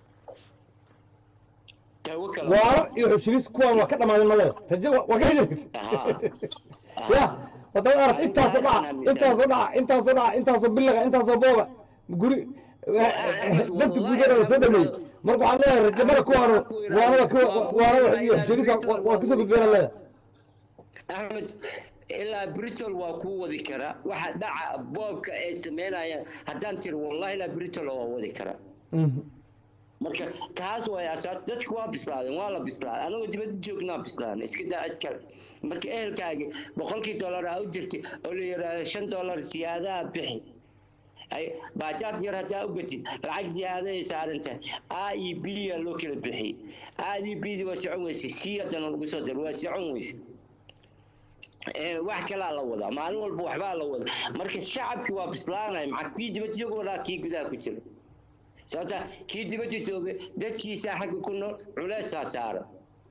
dawo kale waaro iyo xushiris kuwan waa ka dhammaadeen maleda rajo waa- waa ka heli Ahaa. ya wadada arag intaasoo dhaca intaasoo dhaca intaasoo dhaca intaasoo bilaga intaasoo booba guri dadka gudana la soo dhameeyey marka waxaan leeyahay rajo mara kuwaano waana waa ka- waana iyo xushiris waa- waa kasoo gudbeena leedahay axmed ilaa britol waa kuu wadi karaa waxa dhaca boobka ay sameynayaan haddaan tiri wallahi ilaa britol waa wadi karaa Mhm. marka taas way asaas dadku waa bislaadeen waa la bislaaday anagoo dibadda joognaa bislaadeen iska daa cid kale marka ehelkaagi boqolkii dollar aa u jirtay oo la yidhaahdo shan dollar siyaadaha bixi ay baajaad yar haddaa u gatid lacag ziyaaday saaran tahay a iyo b yaa loo kala bixiyey a iyo b di waa socon weyse c haddana lagu soo daro waa socon weyse ee wax kalaa la wadaa maalin walba waxbaa la wadaa marka shacabkii waa bislaanaya maxaa kii dibadda jooga walaa kii gudaha ku jira sababta kii dibadda joogay dadkiisaa xagga ku nool culeysaa saaran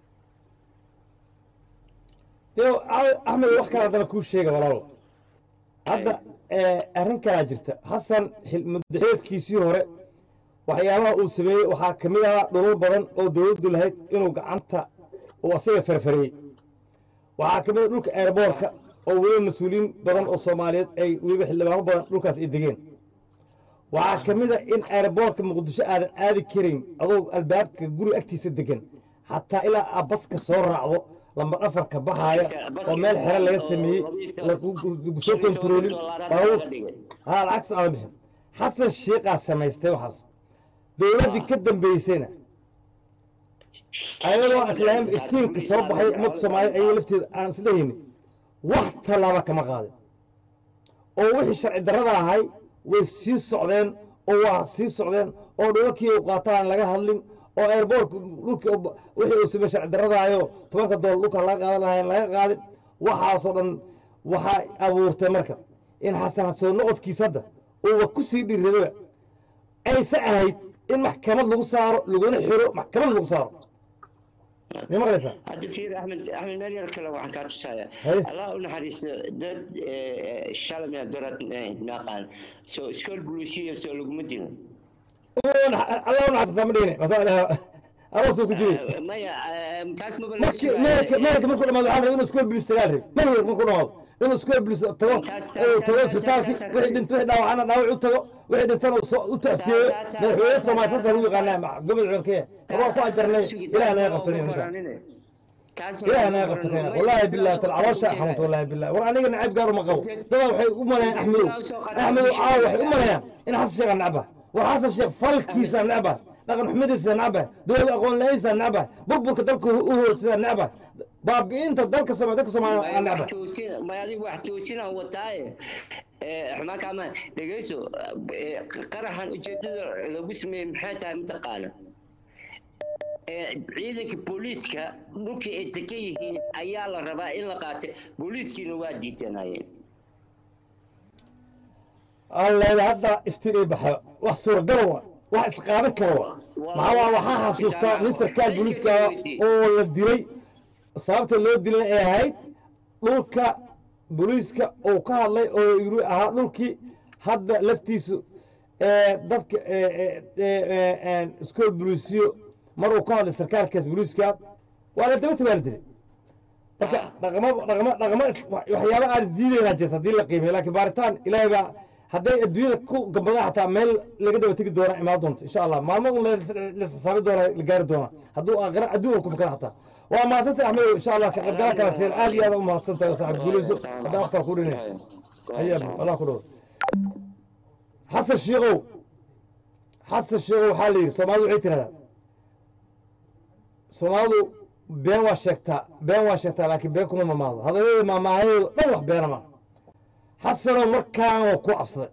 yo a- axmed wax kale haddana kuu sheega walaalo hadda eh, arrin kalaa jirta xasan xil- muddaxileedkiisii hore waxyaabaha uu sameeyey waxaa ka mid ahaa dhulal badan oo dowladdu lahayd inuu gacanta uu asaga farfariyey waxaa ka mid a dhulka airboorka oo weliba mas-uuliyiin badan oo soomaaliyeed ay weliba xildhibaano badan dhulkaas ay degeen waxaa ka mid a in airboorka muqdisho aadan aadi karin adoo albaabka guri agtiisa degan xataa ilaa aad baska soo raacdo lamba dhafarka baxaaya oo meel xere laga sameeyey lagu soo kontaroolin baabuur haa lacagtas aadan bixin xasan sheekaa samaystay waxaas dowladdii ka dambeysayna ayadoo islaam iftiinka soo baxay ummadda soomaaliya ayaga lafteeda aan isdhehaynin wax tallaaba kama qaadin oo wixii sharci darrada ahay way sii socdeen oo waa sii socdeen oo dhulalkii u qaataan laga hadlin oo airboortka dhulka wixii uu samey sharci darradaayo tobanka dool dhulka laga qaadan lahayn laga qaadin waxaasoo dhan waxaa abuurtay marka in xasan soo noqodkiisa hadda uuba ku sii dhiiradaba ayse ahayd in maxkamad lagu saaro laguna xiro maxkamad lagu saaro ma maqlaysaa hadda fiir axmed axmed meel yar kale waxaan kaa tusaaya Haye. allah u naxariisto dad shalay mina dorad naqaan soo iskool buluusiya soo laguma dilin allah u naxasata ma dhihine masaa aroosuu ku jiray maya eh, taas maba markii meelka meelka markuu dhamaado waxaa la rabaa inuu iskool bilis tagaa rib meelka markuu dhamaado inuu iskool bilis tago Taas- taas- oo tago taas- isbitaalkii taas- taas- wixii dhintay wixii dhaawacana dhaawac u tago wixii dhintana uu soo- u tacsiyeeyo taas- taas- madaxweyne taas- soomaali taas- saasa lagu taas- yaqaanaa gobol cunkee waa ku ajarnay ilaah naga qabtanay markaa ilaah naga qabta keena wallaahi billahi tal caloosha xanuunta wallaahi billahi war aniga nacayb gaar uma qabo dadaa waxay u maleeyaan axmedow axmedow caawa waxay u maleeyaan in xasan sheekh aan necba war xasan sheekh falkiisa necba dhaqan xumadiisa necba dowlad aqoon la-iisa necba burburka dalka u horsida necba baabi'inta dalka soomaali dalka soomaaliya aan necba may adigu wax toosinaan wataaye xumaan kaama dhegeyso eh, qaraxan ujeedada lagu sameeyey maxay tahay mataqaana Eh, ciidanka booliiska dhulkii ay degan yihiin ayaa la rabaa in la qaatay booliiskiina waa diidanayeen alleeda hadda iftiin ay baxo wax suuragal wa wax isqaadan kara wa maxaa waa waxaa xasuustaa nin sarkaal booliiska oo la dilay sababta loo dilay ay ahayd dhulka booliiska uu ka hadlay oo yiri ahaa dhulkii hadda laftiisu ee dadka iskool booliisiyo mar uu ka hadlay sarkaalkaas booliiska waa la daba waa la dilay marka dhaqamo dhaqamo dhaqamo is- waxyaabo aan isdiidaynaa jirta haddii la qiimeeyo laakiin baaritaan ilaahay baa hadday adduunyada ku gambadaan xataa meel laga daba tegi doona imaan doonto insha allah maalmo un lasasaabi doona la gaari doona hadduu aakhira adduun ku fakara xataa waa mahadsantay axmed insha allah ka qaybgala kala siin aad iyo aad u mahadsantahay saaxib guuleyso haddaa waqtaa ku dhinay haye allah ku dhawo xasan shiikow xasan shiikow waxaa la yidhi soomaalidu waxay tirahdaa soomaalidu been waa sheegtaa been waa sheegtaa laakiin been kuma mamaado hadalladeeda maamaahadeedu dhan wax beena ma xasanow markaan waa ku cabsaday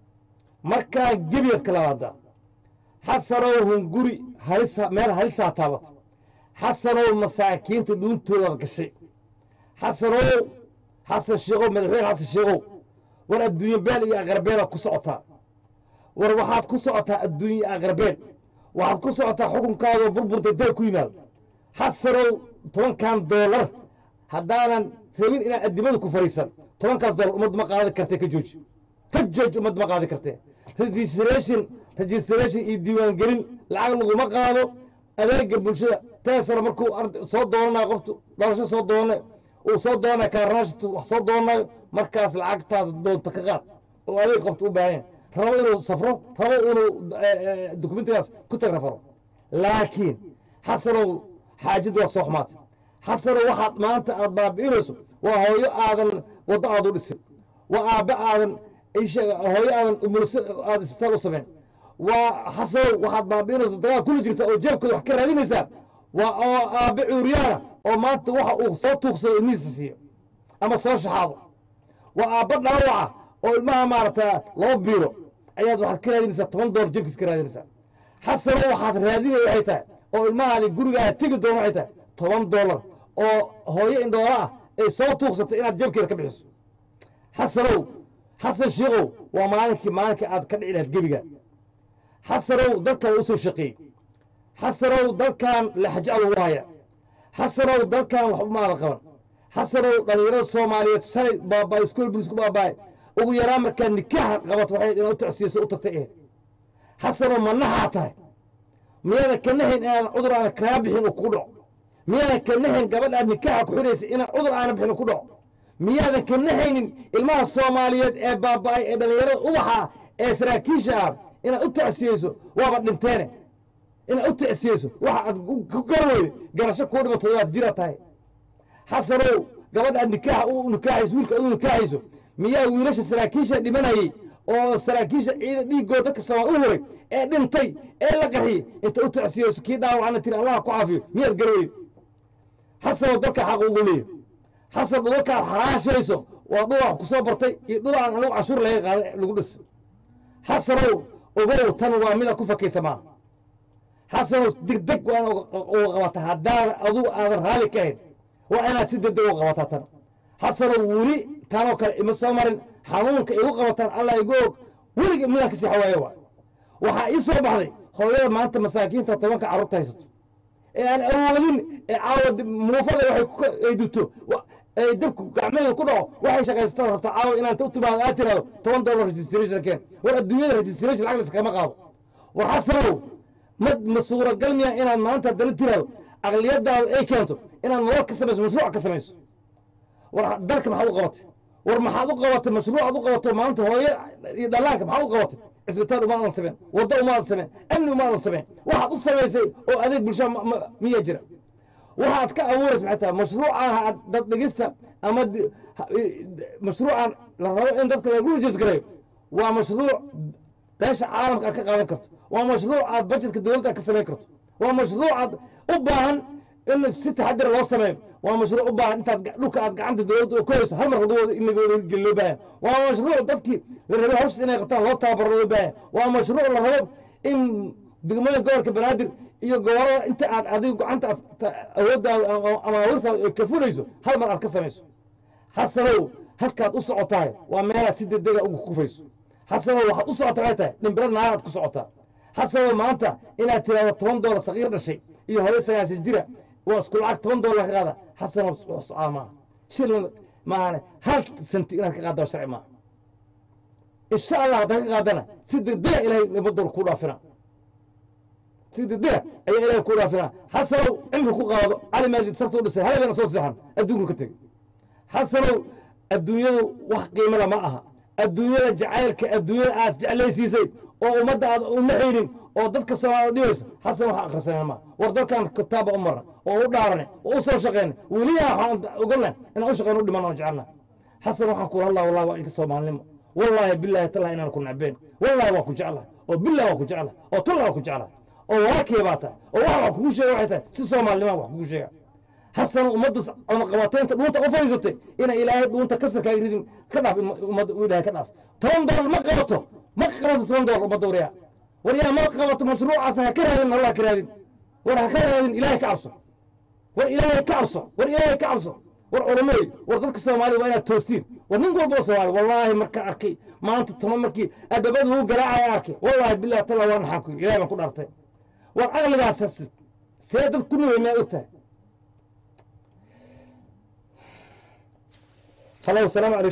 markaan gebiyaad ka labaadaa xasanow hunguri halisa meel halisaa taabatay xasanow masaakiinta dhuuntooda gashay xasanow xasan sheekow madaxweyne xasan sheekow war adduunye been iyo aqarbeen ku socotaa war waxaad ku socotaa adduunye aqarbeen waxaad ku socotaa xukunkaadoo burburtay dal ku yimaado xasanow tobankan doolar haddaanan rabin inaan addimada ku fariisan tobankaas doolar ummad ma qaadan kartee ka jooji ka jooji ummad ma qaadan kartee registration registration iyo diiwaangelin lacag laguma qaado adeega bulshada teesara markuu ard- soo doonanayo qoftu dhalasho soo doonanayo uu soo doonanayo kaarnaashtu wax soo doonanayo markaas lacagtaada doonta ka qaad oo adeeg qoftu u baahan yahay rabo inuu safro rabo inuu dokumentigaas ku tagrafaro laakiin xasanow xaajada waa soo xumaatay xasanow waxaad maanta aad baabi'inayso waa hooyo aadan waddo aad u dhisin waa aabbe aadan isha hooyo aadan umulso aad isbitaal u samayn waa xasanow waxaad baabi'inayso dagaal kula jirta oo jeebkooda wax ka raadinaysaa waa oo aabbe cuuriyaana oo maanta waxa uu soo tuuqsado ilmihiisa siiyo ama soo shaxaado waa aabbe dhaawaca oo ilmaha maaragta laba biiro ayaad waxaad ka raadinaysaa toban doolar jebkiis ka raadinaysaa xasanow waxaad raadinaya waxay tahay oo ilmahaadi gurigaada tegi doona waxay tahay toban doolar oo hooyo indhoola ah ay soo tuuqsatay inaad jebkeeda ka bixiso xasanow xasan shiikow waa maalinkii maalinkii aad ka dhici lahayd gebiga xasanow dalkan waa usoo shaqeeyey xasanow dalkan laxajacad ugu haya xasanow dalkan wax umaada qaban xasanow dhallinyarada soomaaliyeed shalay baabaa iskool bulis ku baabaaye ugu yaraan markaa nikaaxa qabato waxay inaad u tacsiyeso u tagtay eh xasanow manaxaa tahay miyaadan ka nahayn inaan cudur aana kaa bixin uu kugu dhaco miyaadan ka nahayn gabadh aad nikaaxa ku xidhaysa inaan cudur aana bixin uu ku dhaco miyaadan ka nahaynin ilmaha soomaaliyeed ee baaba'ay ee dhallinyarada ubaxa ah ee saraakiisha ah inaad u tacsiyeyso waaba dhinteene inaad u tacsiyeyso waxa aad ku garweyde garasho kuu dhimato waad jira tahay xasanow gabadha aad nikaaxa u nikaaxayso wiilka aad u nikaaxayso miyaa wiilasha saraakiisha dhimanayey oo saraakiisha ciida dhiiggooda dadka soomaal u horay ee dhintay ee la qarxiyey inta u tacsiyeyso kii dhaawacana tiri allah ku caafiyo miyaad garweyde xasanow dalka xaq ugu leeyahy xasan dhulkaad xaraashayso waa dhul wax ku soo bartay iyo dhul aan anigu cashuur laga qaaday lagu dhis xasanow ogow tan waa mida ku fakaysa maaha xasanow degdeg waa inaad uga qabata haddaadan adugu aadan raalli ka ahayn waa inaad si degdeg uga qabataa tan xasanow weli tanoo kale ima soo marin xanuunka igu qabataan allah igu og weliga midaan kasii xawaaye waa waxaa ii soo baxday hooyada maanta masaakiinta tobanka carruurta haysato ee aan awoodin ee caawa muufada waxay ku ay duto wa- ay dabku gacmaheeda ku dhaco waxay shaqaysataan rabta caawa inaad u timaado aad tiraado toban dollar registration keen war adduunyada registration lacag laskama qaado war xasanow ma ma suuragal miya inaad maanta haddana tiraado aqliyadaada ay keento inaad nolol ka samayso mashruuc ka samayso war dalka maxaad u qabatay war maxaad u qabatay mashruucaad u qabato maanta hooye iyo dhallaanka maxaad u qabatay cisbitaal umaadan sameen waddo umaadan sameen amni umaadan sameen waxaad u samaysay oo adeeg bulshada ma- ma- miyaa jira waxaad ka abuuraysa maxay tahay mashruucaan dad dhigista ama di- ha- i- mashruucan la rabo in dadka lagu rajisgareeyo waa mashruuc beesha caalamka aad ka qaadan karto waa mashruuc aad bajetka dowladda aad ka samayn karto waa mashruuc aad u baahan in si taxadir loo sameeyo waa mashruuc u baahan intaad ga- dhulka aad gacanta dowladda ku hayso hal mar lagawada in lagawada hirgeli loo baahan waa mashruuc dadkii la rabay hawsha inay qabtaan loo tababaro loo baahan waa mashruuc la rabo in degmooyin gobolka banaadir iyo gobolada inta aad adigu gacanta aad ta- awooddaada ama- ama awoodtaada ay ka fulayso hal mar aad ka samayso xasanow halkaad u socotahay waa meelaad si degdega uga kufayso xasanow waxaad u socotaa waxay tahay dhimbiro naaraad ku socotaa xasanow maanta inaad tiraahdo toban doolar saqiir dhashay iyo hore sagaashan jira waa isku lacag toban doolar ka qaada xasanow wax socaa maaha shilin maahane hal senti inaad ka qaadda waa sharci maaha insha allah haddaad ka qaadana si degdega ilaahay nabadoola kuu dhaafina si degdega ayaa ilaahay kuu dhaafina xasanow cimri ku qaado cali maadid sarta u dhisay halabeena soo seexan adduunku ka tegey xasanow adduunyadu wax qiimada ma aha adduunyada jacaylka adduunyada aad jeclaysiisay oo ummadda aad uma xidhin oo dadka soomaalida dhibayso xasan waxa akhrisaneen ma war dalkan kitaaba u marna oo u dhaarane oo u soo shaqeyna weliyaa waxaan ogolnahay inaan u shaqeyno u dhiman oo jecelna xasan waxaan kula hadlaa wallahi waa inka soomaalinimo wallaahi bilaahi tallahi inaan ku nacbeen wallaahi waa ku jeclahay oo billahi waa ku jeclahay oo tallahi waa ku jeclahay oo walaalkii baa tahay oo waxa wax kugu sheega waxay tahay si soomaalinima wax kugu sheega حسن ummadda cunaqabateynta dhuunta u fadhiisatay ina ilaahay dhuunta kasarka ay ridin ka dhaaf ummadda u ilaahay ka dhaaf toban doolar ma qabato ma qabato toban doolar ummadda waryaa waryaa ma qabato mashruucaasna ha ka raadin allah ka raadin war ha ka raadin ilaahay ka cabso war ilaahay ka cabso war ilaahay ka cabso war culamey war dadka soomaaliya waa inaad toostiin war nin walba oo soomaali wallaahi markaan arkay maanta tama markii adabada lagu garaacaya arkay wallaahi billahi talla waa naxaan ku ilaahay baan ku dhaartay war caqligaas see dad ku nuwey miyaad ogtahay هلا والسلام عليكم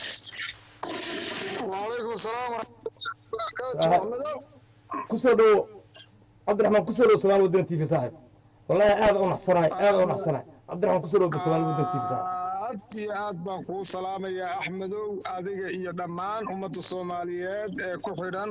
وعليكم السلام ورحمة الله صاحب. وبركاته كسر دو عبد الرحمن كسر دو سلام ودن تي في صاحب والله هذا ونحصناي هذا ونحصناي عبد الرحمن كسر دو سلام ودن تي في صاحب aad iyo aad baan kuu salaamayaa axmedow adiga iyo dhammaan ummadda soomaaliyeed ee ku xidhan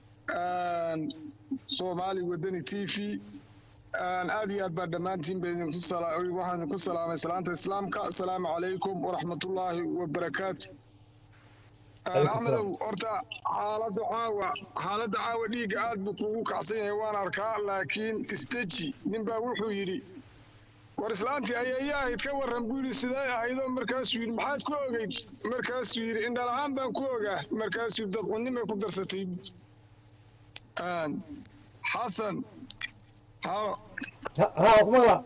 soomaali wadani t v aad iyo aad baan dhammaantiin ba idinku sala- waxaan idinku salaamay salaanta islaamka asalaamu calaykum waraxmatullaahi wabarakaatu Calaykum axmedow horta xaaladda caawa xaaladda caawa dhiigga aad buu kuugu kacsan yahay waan arkaa laakiin isteji ninbaa wuxuu yidhi war islaantii ayeeyaa ahayd ka warran buu yidhi sidee ahaydoo markaasuu yidhi maxaad ku ogeyd markaasuu yidhi indhala-aan baan ku ogaa markaasuu yidhi dadcunimay ku darsatay Een, xasan ha ها ها كما لا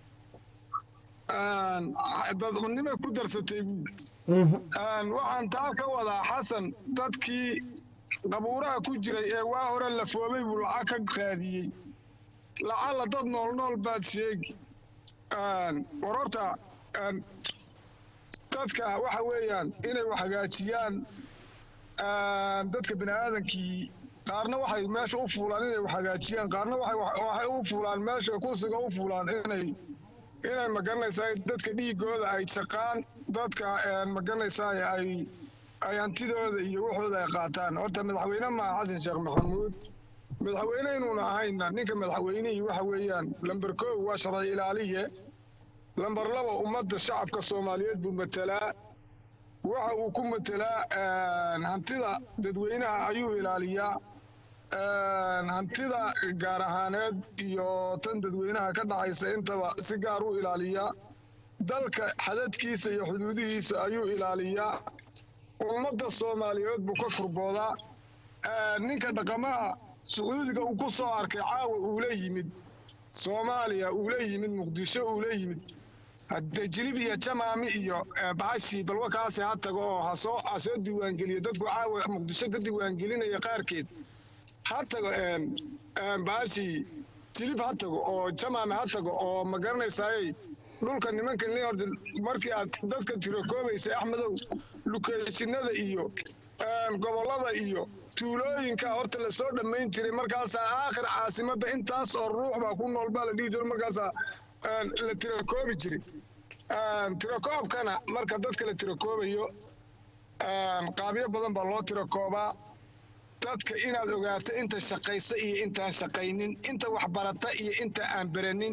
een, dadcunimay ku darsatay buu Een, waxaan taa ka wadaa xasan dadkii qabuuraha ku jiray ee waa hore lafoobay buu lacag ka qaadiyey lacalla dad nool nool baad sheegi Een, war horta een, dadka waxa weeyaan inay wax hagaajiyaan een, dadka bini aadankii qaarna waxay meesha u fuulaan inay wax hagaajiyaan qaarna waxay wax- waxay u fuulaan meesha kursiga u fuulaan inay inay magaranaysaa dadka dhiigooda ay shaqaan dadka een, magaranaysaa ay ay hantidooda iyo waxooda ay qaataan horta madaxweyne maaha xasan sheekh maxamuud madaxweyne inuuna ahayna ninka madaxweynihii waxa weeyaan lamber kow waa sharci ilaaliye lamber laba ummadda shacabka soomaaliyeed buu matelaa waxa uu ku matelaa een, hantida dadweynaha ayuu ilaaliyaa een, hantida gaar ahaaneed iyo tan dadweynaha ka dhacaysa intaba si gaar u ilaaliyaa dalka xadadkiisa iyo xuduudihiisa ayuu ilaaliyaa ummadda soomaaliyeed buu ka kurboodaa ninka dhaqamaha sacuudiga uu ku soo arkay caawa uula yimid soomaaliya uula yimid muqdisho uula yimid haddee jilib iyo jamaami iyo bacashii balwakaasi ha tago oo hasoo ha soo diiwaangeliyo dadku caawa muqdisho ka diiwaangelinaya qaarkeed ha tago bacashii jilib ha tago oo jamaami ha tago oo ma garanaysaaye dhulka nimanka leord markii aad dadka tirakoobaysay axmedow lukeeshinada iyo gobollada iyo tuulooyinka horta lasoo dhammayn jiray markaasaa aakhir caasimadda intaas oo ruux baa ku nool baa la dhihi jiro markaasaa la tirakoobi jiray tirakoobkana marka dadka la tirakoobayo qaabyo badan baa loo tirakoobaa dadka inaad ogaato inta shaqaysa iyo intaan shaqaynin inta waxbarata iyo inta aan beranin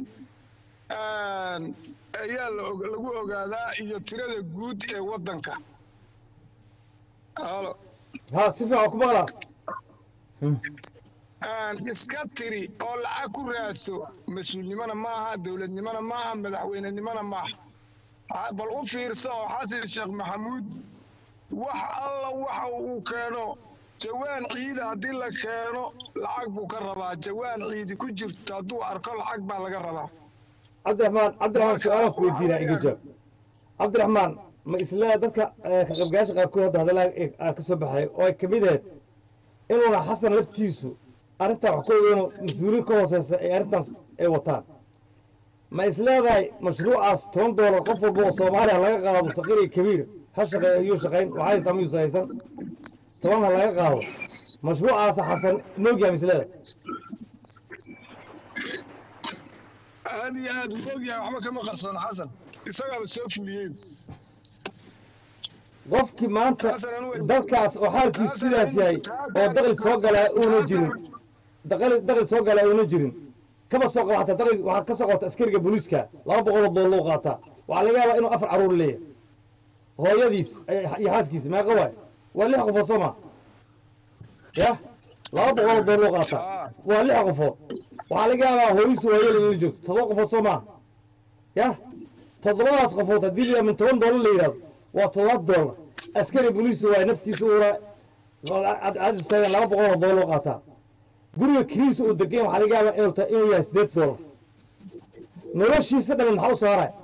ayaa lagu ogaadaa iyo tirada guud ee waddanka halo ha si fiican ku maqlaa iska tiri oo lacag ku raadso mas-uulnimona maaha dowladnimona maaha madaxweynenimona maaha bal u fiirso oo xasan sheekh maxamuud wax alla waxa uu keeno jawaan ciida haddii la keeno lacag buu ka rabaa jawaan ciidi ku jirto hadduu arko lacag baa laga rabaa cabdiraxmaan cabdiraxmaan su-aalaan ku weydiinaa iga jawaab cabdiraxmaan ma isla dadka ka qaybgalaasha qaarkood hadda hadalaa ka soo baxay oo ay kamid ahayd inuuna xasan laftiisu arrintaa wax ka ogeynoo mas-uuliin ka hooseysa ay arrintaas ay wataan ma is leedahay mashruucaas toban doolar qof walba oo soomaaliya laga qaado saqiir iyo kabiir ha shaqeeyo iyuu shaqayn waxaa haysta miyuusa haysan toban ha laga qaado mashruucaasa xasan moogyaha ma is leedahay aad iyo aad uu ogyahay waxba kama qarsoon xasan isagaaba soo fuliyey qofkii maanta dadkaas oo xaalkiisu sidaas yahay oo daqli soo galaa uuna jirin daqli daqli soo galaa uuna jirin kaba soo qaba hataa daqli waxaa ka soo qabta askariga booliiska laba boqol oo dool loo qaataa waxaa laga yaabaa inuu afar carruur leeyahay hooyadiis iyo xaaskiisa meeqa waay waa lix qofood soo ma ya laba boqol oo dool loo qaataa waa lix qofood waxaa laga yaabaa hooyisu hooyada inla joogto todoba qofood soo maa ya toddobadaas qofood haddii la min toban doolar la yidhahdo waa toddobaad doolar askari boliis waay naftiisa uuna cadis taagan laba boqol oo doolar loo qaataa guriga kiriisa uu degan waxaa laga yaabaa inuu tahay inuu yahay sideed doolar noloshiisa dhamin maxaa u soo haray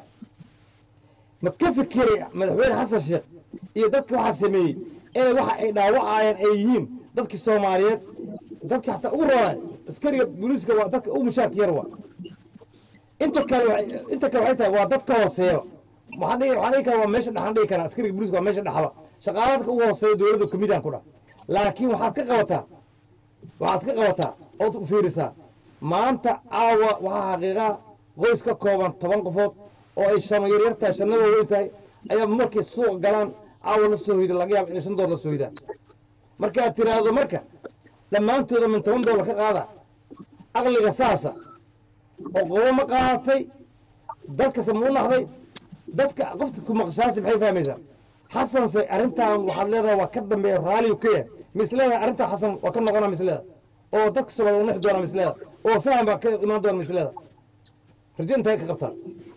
ma ka fikiraya madaxweyne xasan sheekh iyo dadka waxaa sameeyey inay waxa ay dhaawacayaan ay yihiin dadkii soomaaliyeed dadka xataa ugu roonay askariga booliiska waa dadka ugu mushaarka yar waa inta kale waxay- inta kale waxay tahay waa dad ka hooseeyo waxaan dhihi waxaan dhihi karaa waa meesha dhexan dhihi karaa askariga booliiska waa meesha dhexaba shaqaalaha dadka ugu hooseeyo dowladda kamidaan ku dhah laakiin waxaad ka qabataa waxaad ka qabataa ood u fiirisaa maanta caawa waxaa xaqiiqaa qoys ka kooban toban qofood oo ay shano yaryar tahay shanna waaweyn tahay ayaa markay suuqa galaan caawa la soo hoyda laga yaaba inay shan doolar la soo hoydaan markaad tiraahdo marka dhammaantooda min toban doolar ka qaada aqliga saasa oo qobo ma qaadatay dadkase ma u naxday dadka qofta ku maqshaasi maxay fahmaysaa xasanse arrintan waxaad leedahay waa ka dambeeya raaliyu ka yahay mis leedahay arrintaa xasan waa ka noqonaa mis leedahay oo dadka soomaalida u nexi doonaa mis leedahay oo faham baa ka imaan doona mis leedahay rajo intay ka qabtaa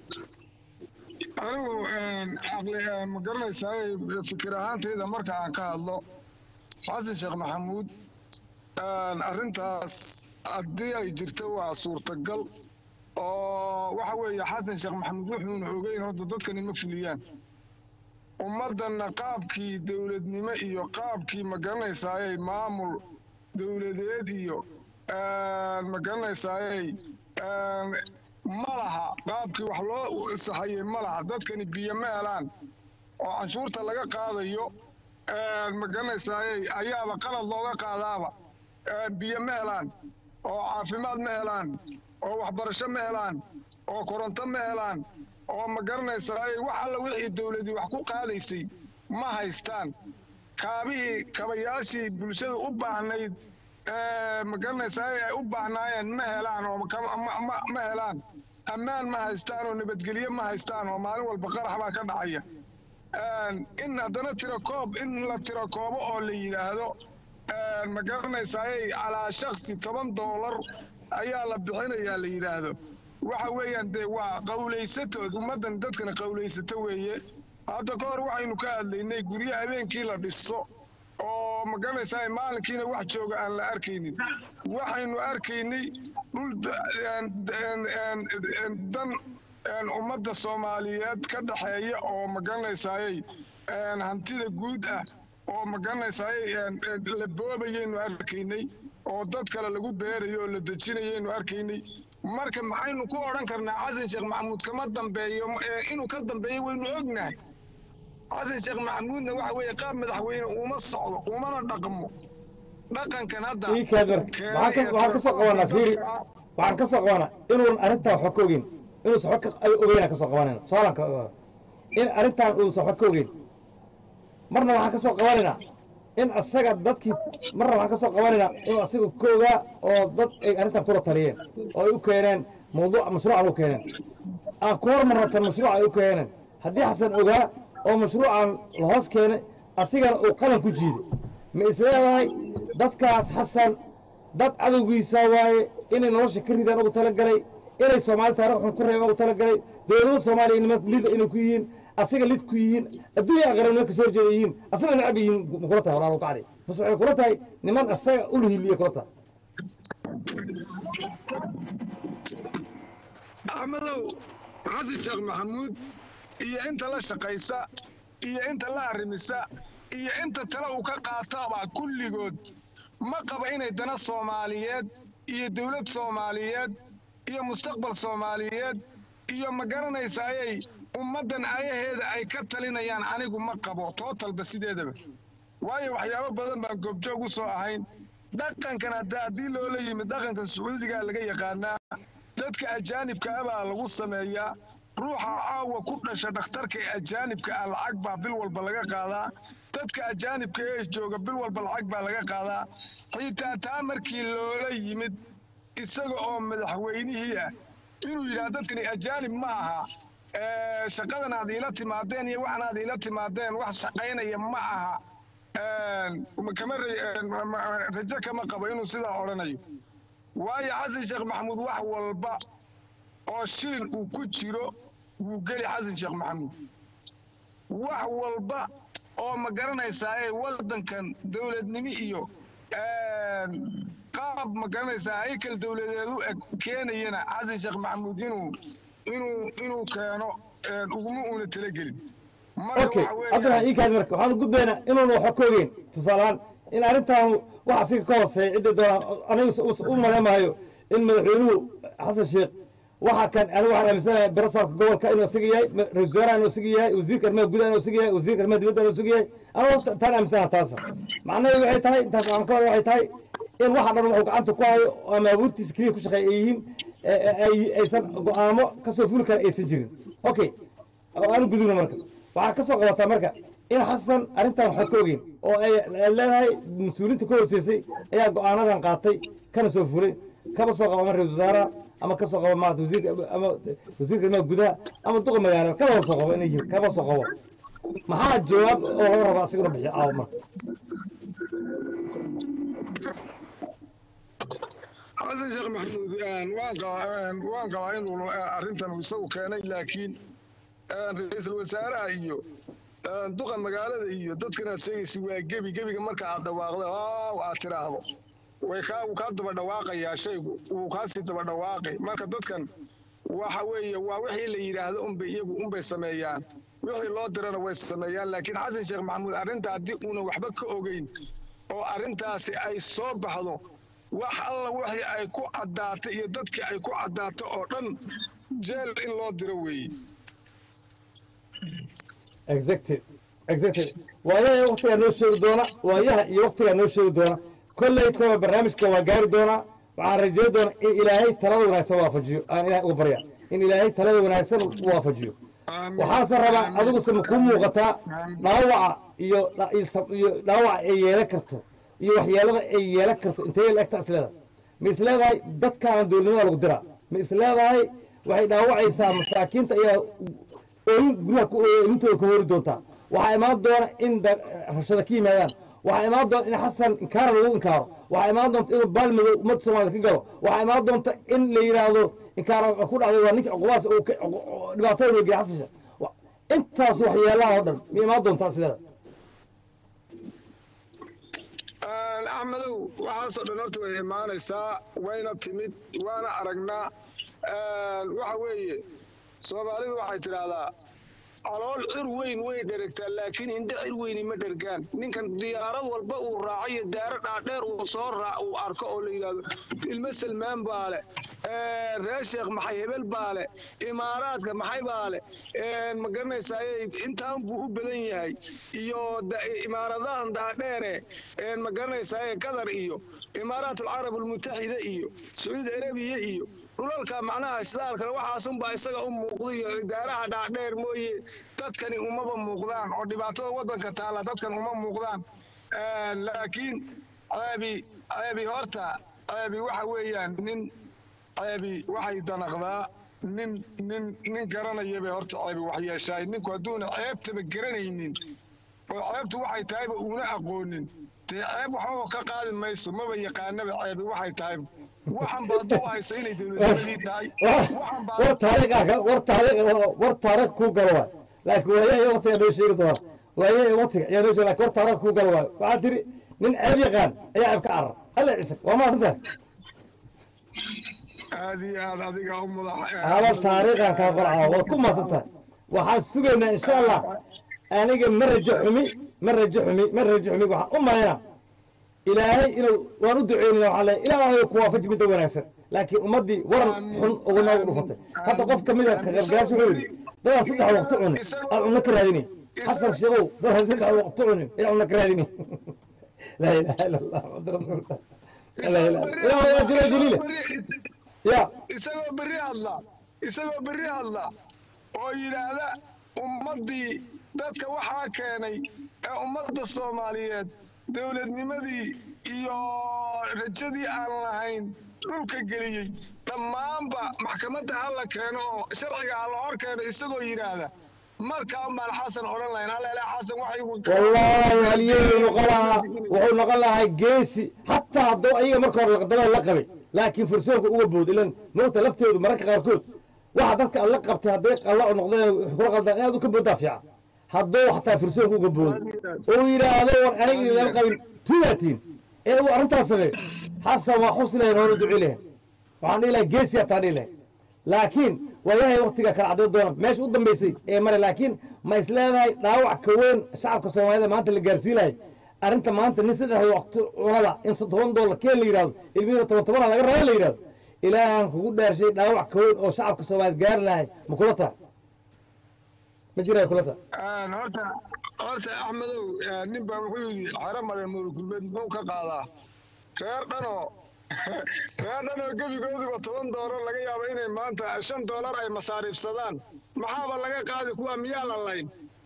anigu caqli ma garanaysaa fikir ahaantayda marka aan ka hadlo xasan sheekh maxamuud arrintaas haddii ay jirto waa suurtagal oo waxa weeye xasan sheekh maxamuud wuxuuna ogeyn horta dadkani ma fuliyaan ummaddanna qaabkii dowladnimo iyo qaabkii ma garanaysaaye maamul dowladeed iyo ma garanaysaaye ma laha qaabkii wax loo saxayey ma laha dadkani biyo ma helaan oo canshuurta laga qaadayo ma garanaysaaye ayaaba qalad looga qaadaaba biyo ma helaan oo caafimaad ma helaan oo waxbarasho ma helaan oo koronto ma helaan oo ma garanaysaaye wax alla wixii dowladii wax ku qaadaysay ma haystaan kaabihii kabayaashii bulshada u baahnayd ma garanaysaa ay u baahnaayeen ma helaan oo ka- ma- ma- ma helaan ammaan ma haystaan oo nabadgelyo ma haystaan oo maalin walba qarax baa ka dhacaya in haddana tirakoob in la tirakoobo oo la yidhaahdo ma garanaysaayey calaa shaksi toban doolar ayaa la bixinayaa la yidhaahdo waxa weeyaan dee waa qawlaysatood ummaddan dadkana qawlaysato weeye hadda ka hor waxaynu ka hadlaynay guryo habeenkii la dhiso oo magaranaysaa maalinkiina wax jooga aan la arkaynin waxaynu arkaynay dhul da- een- een- een- een dan een ummadda soomaaliyeed ka dhexeeya oo magaranaysaayey een hantida guud ah oo magaranaysaayey een een la boobayaynu arkaynay oo dad kale lagu beerayo oo la dejinayaynu arkaynay marka maxaynu ku odhan karnaa xasan sheekh maxamuud kama dambeeyo ee inuu ka dambeeyo waynu ognahay xasan sheekh maxamuudna waxa weeye qaab madaxweyne uma socdo umana dhaqmo dhaqankan hadda ii kaad marka waxaan ka waxaan ka soo qabanaa fiiri waxaan ka soo qabanaa inuun arrintan waxba ka ogeyn inuusan waxba ka ogeyn aan ka soo qabanayna su-aalaan ka in arrintan uusan waxba ka ogeyn marna waxaan ka soo qabanaynaa in asaga dadkii marna waxaan ka soo qabanaynaa inuu asaga koogaa oo dad ay arrintan kula taliyeen oo ay u keeneen mawduuc mashruucan u keeneen aan ku hormarna tan mashruuc ay u keeneen haddii xasan ogaa oo mashruucan la hoos keenay asigana uu qalan ku jiiday ma isleedahay dadkaas xasan dad cadowgiisa waaye inay nolosha ka ridaan ugu talagalay inay soomaali taariikh xun ku reebaan ugu talagalay dowladda soomaaliya niman lid inay ku yihiin asiga lid ku yihiin adduunya aqran niman kasoo horjeeda yihiin asagana necab yihiin ma kula tahay walaal kacdi bas waxay kula tahay niman asaga u lihiliya kula tahay axmedow xasan sheekh maxamuud iyo inta la shaqaysa iyo inta la arrimisa iyo inta tale uu ka qaataba kulligood ma qaba inay dana soomaaliyeed iyo dowlad soomaaliyeed iyo mustaqbal soomaaliyeed iyo ma garanaysayay ummaddan ayaheeda ay ka talinayaan anigu ma qabo tootalba sideedaba waayo waxyaabo badan baan goobjoog u soo ahayn dhaqankan hadda haddii loola yimid dhaqankan sacuudigaa laga yaqaanaa dadka ajaanibka ah baa lagu sameeyaa ruuxa caawa ku dhasha dhakhtarka ee ajaanibka ah lacag baa bil walba laga qaadaa dadka ajaanibka ee jooga bil walba lacag baa laga qaadaa xitaa taa markii loola yimid isaga oo madaxweynihii ah inuu yidhaha dadkani ajaanib ma aha ee, shaqadan aad iila timaadeen iyo waxan aad iila timaadeen wax shaqaynaya ma aha een, kama ra- een, ma- ma- rajo kama qabo inuu sidaa odhanayo waayo xasan sheekh maxamuud wax walba oo shilin uu ku jiro wuu geli xasan sheekh maxamuud wax walba oo ma garanaysaa ee waddankan dowladnimo iyo een, qaab ma garanaysaa haykal dowladeed u eg keenayana xasan sheekh maxamuud inuu inuu inuu keeno een, uguma uuna talagelin marka okay waxa weeye- cabdiraxmaan ii kaad marka waxaan gudbaynaa inuuna waxba ka ogeyn tusaalehaan in arrintan wax asiga ka hooseeya cidda doonaan aniga us- u maleemahayo in madaxweynuhu xasan sheekh waxa kan aniga waxaan aaminsanahay barasaabka gobolka inuu asiga yahay ma- ra-iisul wasaaraha inuu asiga yahay wasiirka arrimaha gudaha inuu asiga yahay wasiirka arrimaha dibadda inuu asiga yahay aniga taan aaminsanaha taasa macnaheedu waxay tahay intaas aan ka wada waxay tahay in waxa dhan wuxuu gacanta ku hayo ama abuurtiisa keliya ku shaqeeya ay yihiin ee- ee- ay aysan go-aamo kasoo fuli kara aysan jirin okay oo aanu gudubno marka waxaa ka soo qabataa marka in xasan arrintan waxba ka ogeyn oo ay ay leedahay mas-uuliinta ka hooseysay ayaa go-aanadan qaatay kana soo fulay kaba soo qaba ama ra-isul wasaaraha ama ka soo qaba maarata wasiirka ama wasiirka arrimaha gudaha ama duqa magaalada kaba soo qabo inay yihiin kaba soo qabo maxaa jawaab oo laga rabaa asiguna bixiyo caawa marka xasan sheekh maxamuud een, waan qabaa een, waan qabaa inuu eh, arrintan uu isagu keenay laakiin een, ra-iisul wasaaraha iyo een, duqa magaalada iyo dadkan aad sheegaysa waa gebi gebiga marka aad dhawaaqdo oo aad tiraahdo way kaa wuu kaa daba dhawaaqayaa shaygu wuu kaasii daba dhawaaqay marka dadkan waxa weeye waa wixii la yidhaahdo unbay iyagu unbay sameeyaan wixii loo dirana way sameeyaan laakiin xasan sheekh maxamuud arrinta haddii uunan waxba ka ogeyn oo arrintaasi ay soo baxdo wax alla wixii ay ku caddaatay iyo dadkii ay ku caddaato oo dhan jeel in loo diro weeye exactly exactly waayaha waktigaa noo sheegi doona waayaha iyo waktigaa noo sheegi doona kollaytaba barnaamijka waa gaari doonaa waxaan rajeyn doonaa in ilaahay talada wanaagsan waafajiyo aan ilahay uga barya in ilaahay talada wanaagsan u waafajiyo waxaase rabaa adiguse ma kuu muuqataa dhaawaca iyo dha- iyo sab- iyo dhaawaca ay yeelan karto iyo waxyeelada ay yeelan karto intee la egtaa isleedahay ma isleedahay dadkaan dowladnimada lagu diraa ma isleedahay waxay dhaawacaysaa masaakiinta ayaa ooyin guryaha ku ooya ilintooda ka hori doontaa waxaa imaan doona in da- rabshada ka yimaadaan waxaa imaan doona in xasan inkaara lagu inkaaro waxaa imaan doonta inuu baalmadow ummadda soomaalida ka galo waxaa imaan doonta in la yidhaahdo inkaar ku dhacday waa ninka cuqubaas uu ka- cuqu- dhibaatada loo geeyay xasasha Wa- intaas waxyeelaha oo dhan ma imaan doontaa sideeda axmedow waxaasoo dhan horta way imaanaysaa wayna timid waana aragnaa waxa weeye soomaalidu waxay tidhaahdaa calool cir weyn way dheragtaa laakiin indho cir weyni ma dhergaan ninkan diyaarad walba uu raacayo daaro dhaadheer uu soo raac uu arko oo la yidhaahdo ilmo salmaan baa le reer sheekh maxay hebel baa le imaaraadka maxay baa le ma garanaysaa intaan buu u badan yahay iyo da- imaaradahan dhaadheere ma garanaysaa qatar iyo imaaraat alcarab almutaxida iyo sacuudi arabiya iyo dhulalka macnaha shidaalkana waxaasunbaa isaga u muuqda iyo idaaraha dhaadheer mooye dadkani umaba muuqdaan oo dhibaatada waddanka taala dadkan uma muuqdaan laakiin ceebi ceebi horta ceebi waxa weeyaan nin ceebi waxay danaqdaa nin nin nin garanaya bay horta ceebi wax yeeshaay ninku hadduuna ceebtaba garanaynin oo ceebtu waxay tahayba uuna aqoonin dee ceeb waxbaba ka qaadi mayso maba yaqaanaba ceebi waxay tahay waxan ba hadduu hayso inay dowladnimadii tahay waxan baa war taariikh war taariikh war taariikh ku galo waay laakiin waayahay waqtiga noo sheegi doona waayahay waqtiga ayaa noo sheegi laakiin war taariikh ku galo waay waxaa tiri nin ceeb yaqaan ayaa ceeb ka carar alla ciise waa maasantahay aad iyo aad adiga u mudax hadal taariikhan kaa qorcaa waad ku maasantahay waxaan sugaynaa insha allah aniga ma rajo xumi ma rajo xumi ma rajo xumi waxaan u malaynaa ilaahay inuu waan u duceynayna waxaan leeyahay ilaahay ku waafaji midda wanaagsan laakiin ummaddii waran xun ugu noogu dhufatay hadda qof ka mida ka qaybgalaasha wuxuu yidhi dadaan saddex waqti cunin aan cunno ka raadinay xasan sheegow dadaan saddex waqti cunin inaan cunno ka raadinay laa ilaaha ila allah muxamad rasuulullah laa ilaha ilaahay waa jira daliila ya isagoo berri hadla isagoo berri hadla oo yidhaahda ummaddii dadka waxaa keenay ee ummadda soomaaliyeed dowladnimadii iyo rajadii aan lahayn dhulka geliyey dhammaanba maxkamadda ha la keeno oo sharciga ha la hor keeno isagoo yidhaahda markaan baan xasan odhan lahayn haleele xasan waxay والله halyeey noqon lahaa wuxuu noqon lahaa geesi xataa hadduu ayaga marka hore laqdabada la qabay laakiin fursoonka uga bood ilan moogta laftoodu mararka qaarkood waxa dadka aad la qabtay hadday qalla u noqdeen kula qaldaan inaad u ka booddaa fiican hadduu xataa fursoonka uga boodo uu yidhaahdo war aniga idinlama qabin tuugaatiin ee uu arrintaas sameey xasan waa xus lahayn hoonu duci lahayn waxaan dhihi lahaa geesi hataa dhihi lahayn laakiin waayahay waktiga kala cadday doona meesha u dambaysay ee mare laakiin ma is leedahay dhaawac ka weyn shacabka soomaalida maanta la gaarsiinayo arrinta maanta nin saddex waqti cunada in toban doolar keen la yidhahdo ilmihiina toban tobana laga raba la yidhahdo ilaahan kugu dhaarshay dhaawac ka weyn oo shacabka soomaaliyed gaari lahay ma kula taha ma jiraa kula taha horta horta axmedow nin baa wuxuu yidhi xero mare mawlkulmeed muxuu ka qaadaa reer dhanoo reer dhanoo gebigooduba toban doolar laga yaabo inay maanta shan doolar ay masaariifsadaan maxaaba laga qaadi kuwa miyaa la layn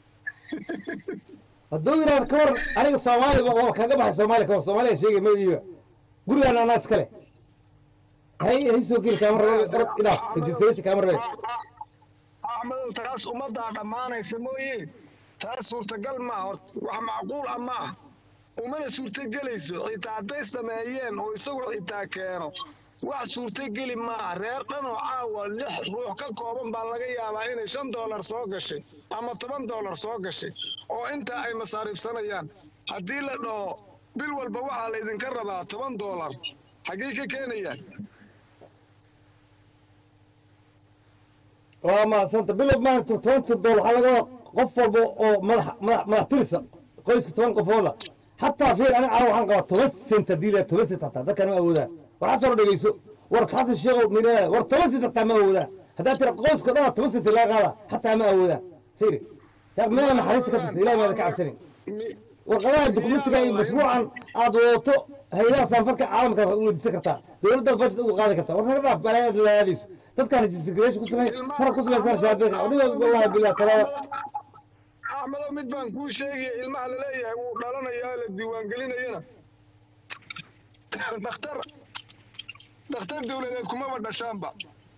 hadduu yidhahdo ka war aniga soomaaliga waa kaga baxay soomaaliya kawar soomaaliya sheegay ma iiga gurigaan anaa iskale hay hay soo geli kaama rabo orod idhaaf registration kaama rabe axmedow taas ummaddaa dhammaanaysa mooye taas suurtagal maa horta wax macquul ah ma ah umana suurtogelayso xitaa hadday sameeyeen oo isagu xitaa keeno wax suurtogeli maaha reer dhan oo caawa lix ruux ka kooban baa laga yaabaa inay shan doolar soo gashay ama toban doolar soo gashay oo intaa ay masaariifsanayaan haddii la dhaho bil walba waxaa la idinka rabaa toban doolar xaggey ka keenayaan waa mahadsanta bilow maanta tobanka dool waxaa laga wadaa qof walba oo madax madax madax tirisa qoyska toban qofooda xataa fiir aniga caawa waxaan qabaa toban sent haddii la toban sent hataa dadkaan ma awoodaan war xasan oo dhegeyso war xasan sheekow mina war toban sent hataa ma awoodaan haddaa tira qoyska dhana toban sent laga qaadaa xataa ma awoodaan fiiri yaa meela naxariista ka tagta ilahi maada ka cabsanin warqadaha dokumentiga iyo mashruucan aad wadato hay-adaha saanfalka caalamka u weydiisan kartaa dowladda budget uga qaadi kartaa war naga dhaaf balaayad laadayso dadkaan registration ku samey mara ku samaysan shahaadada aniga wallahi billah talaada axmedow mid baan kuu sheegaya ilmaha laleeyahay wuu dhalanayaa la diiwaangelinayana dhakhtar dhakhtar dowladeed kumaba dhashaanba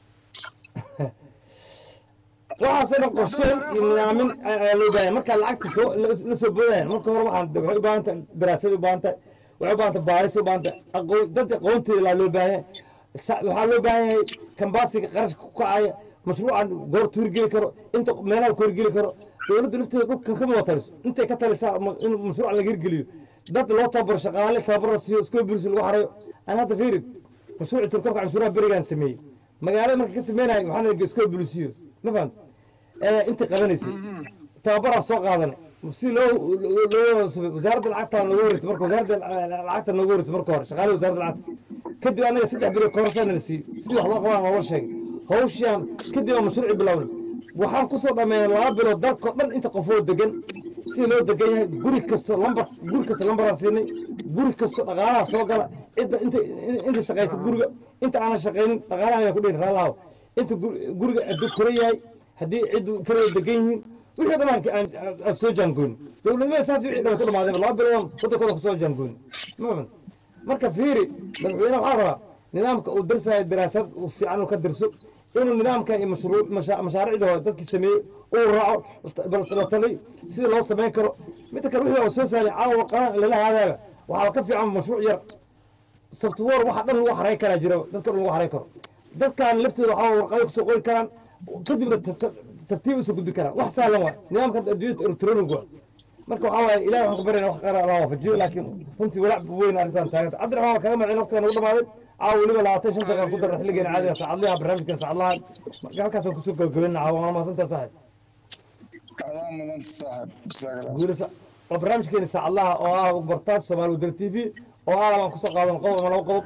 waxaasoo dhan qorsheyn iyo nidaamin ayaa loo baahanya markaa lacagta soo la soo boodaya marka hore waxaan waxay u baahan tahay daraasad u baahan tahay waxay u baahanta baaris u baahanta aqoon dad aqoonteeda laa loo baahan yahay Sa- waxaa loo baahan yahay kambaasiga qarashka ku kacaya mashruucan goor tuurgeli karo inta meelaha ku horgeli karo dowladdu lafteeda dhulka kama wada taliso intay ka talisaa ama in mashruucan laga hirgeliyo dad loo tababaro shaqaale tababar la siiyo iskoo bulsi lagu xarayo aan hadda fiirid mashruuci turkorka canshuuraha berigaan sameeyey magaalada marka ka sameynayo waxaan idhi iskoo bulisiyo ma fahamta intay qabanaysay tababaraa soo qaadanay si loo loo wasaaradda lacagta nooga horreysay marka wasaaradda lacagta nooga horreysay marka hore shaqaale wasaaradda lacagta kadib anaga saddex beri koorasana la siiyey sidii wax loo qabaan loola sheegay hawshaan kadib aan mashruuci bilownay waxaan kusoo dhameeyay laba bilood dalkao dhan inta qofoo degan sida loo degan yahay guri kasto lambar guri kasta lambaraan siinay guri kasto dhaqaalaha soo gala cidda inta inta shaqaysa guriga inta aanan shaqaynin dhaqaalaha ayaa ku dhihin raalahaw inta gu- guriga hadduu kora yahay haddii ciddu kala degan yihiin wixii dhan aan- aan aan soo jaangoyn dowladnimada saas wixii dhan ku dhamaadeen laba bilood wadankooda kusoo jaangoyn ma fahant marka fiiri madaxweyne waxaa rabaa nidaamka uu darsayo daraasad uu fiican uu ka dirso inuu nidaamka iyo mashruuc masha- mashaariicda hore dadkii sameeyey uu raaco bal la talay sida loo samayn karo midda kale wixii oo soo saaray caawa qaran lala haadaaba waxaa ka fiican mashruuc yar software waxa dhan lagu xaray karaa jira dadka dhan lagu xaray karo dadkan laftooda waxaa warqado kusoo qori karaan kadibna tar- tar- tartiib usoo gudbi karaan wax sahlan waa nidaamka adduunyada electronic waa marka waxaa waaye ilahi waxaan ku baryana wax qaran allah waafajiyo laakiin runtii walaac weyn arrintan taaganta cabdiraxmaan waa kaga macin waqtigan ugu dhamaaday caawa weliba labaatan shan daqiiqan ku darra xilligeena caadiga saacadlaha barnaamijkan saacadlaha marka halkaasaan kusoo gabagabeyna caawa waana mahadsantaa saaxib adaa mudan saaxib jazaak guulisa waa barnaamijkeeni saacadlaha oo ah bartaaj soomaali wadani t v oo ah baan kusoo qaadan qodob ama laba qodob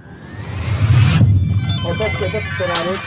oo dadka dadka soomaaliyeed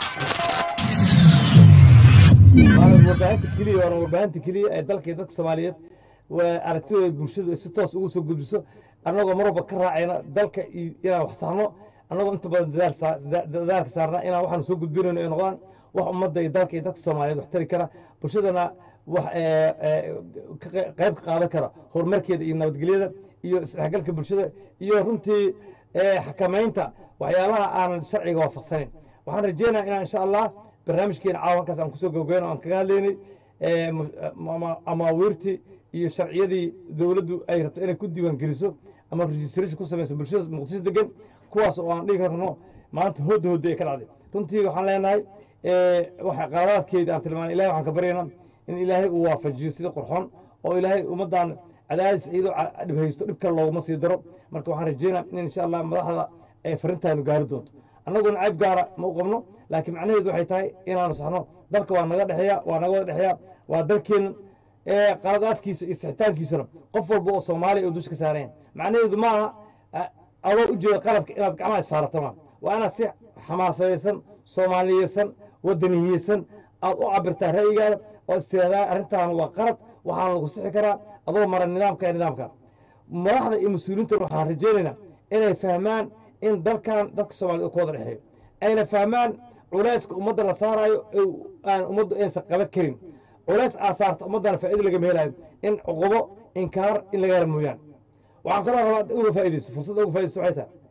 waana warbaahinta keliya waana warbaahinta keliya ee dalka iyo dadka soomaaliyeed waa aragtidooda bulshadu si toos ugu soo gudbiso annagoo mar walba ka raacayna dalka iyo inaan wax saarno annagoo inta badan dadaal saa- da- dadaalka saarna inaan waxaan soo gudbinayno ay noqdaan wax ummadda iyo dalka iyo dadka soomaaliyeed wax tari kara bulshadana wax ee, ee, ka qe- qayb ka qaadan kara horumarkeeda iyo nabadgelyada iyo isdhexgalka bulshada iyo runtii ee, xakamaynta waxyaalaha aanan sharciga waafaqsanayn waxaan rajeynayaa inaan insha allah barnaamijkeena caawa halkaas aan kusoo gabagabeyno aan kaga hadlaynay ee, mu- ama- amaawiirtii iyo sharciyadii dowladdu ay rabto inay ku diiwaan geliso ama registration ku samayso bulshada muqdisho degan kuwaas oo aan dhigi karno maanta hooda hooda ay ka dhacday runtii waxaan leenahay ee, waxa qaladaadkeeda aan tilmaanay ilahay waxaan ka baryaynaa in ilaahay uu waafajiyo sida qurxoon oo ilaahay ummaddan cadaadis iyadoo ca- dhib haysto dhib kale looguma sii daro marka waxaan rajeynaa in insha allah madaxda ay farintaanu gaari doonto annaguna cayb gaara ma u qabno laakiin macnaheedu waxay tahay inaanu saxno dalka waa naga dhexeeya waa naga wada dhexeeya waa dalkeena ee qaladaadkiisa iyo sixitaankiisuna qof walba oo soomaaliya oo dusha ka saarayan macnaheedu ma aha a- adoo ujeeda qaladka inaad gacmaha saarato ma waa inaad si xamaasadaysan soomaaliyeysan wadaniyeysan aad u cabirtaa ra'yigaada oo istiraahdaa arrintan waa qalad waxaana lagu sixi karaa adoo mara nidaamka iyo nidaamka madaxda iyo mas-uuliyiinta waxaan rajeynaynaa inay fahmaan in dalkan dadka soomaaliyed uu ka wada dhexeeyo ayna fahmaan culayska ummadda la saarayo ee aan ummaddu aysan qaban karin culays aa saarta ummaddana faa'ido lagama helayo in cuqubo inkaar in laga hela mooyaan waxaan kaloo rabaa uga faa'iidaysto fursadda uga faa'iidaysto waxay tahay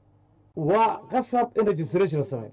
waa qasab in registration la sameeyo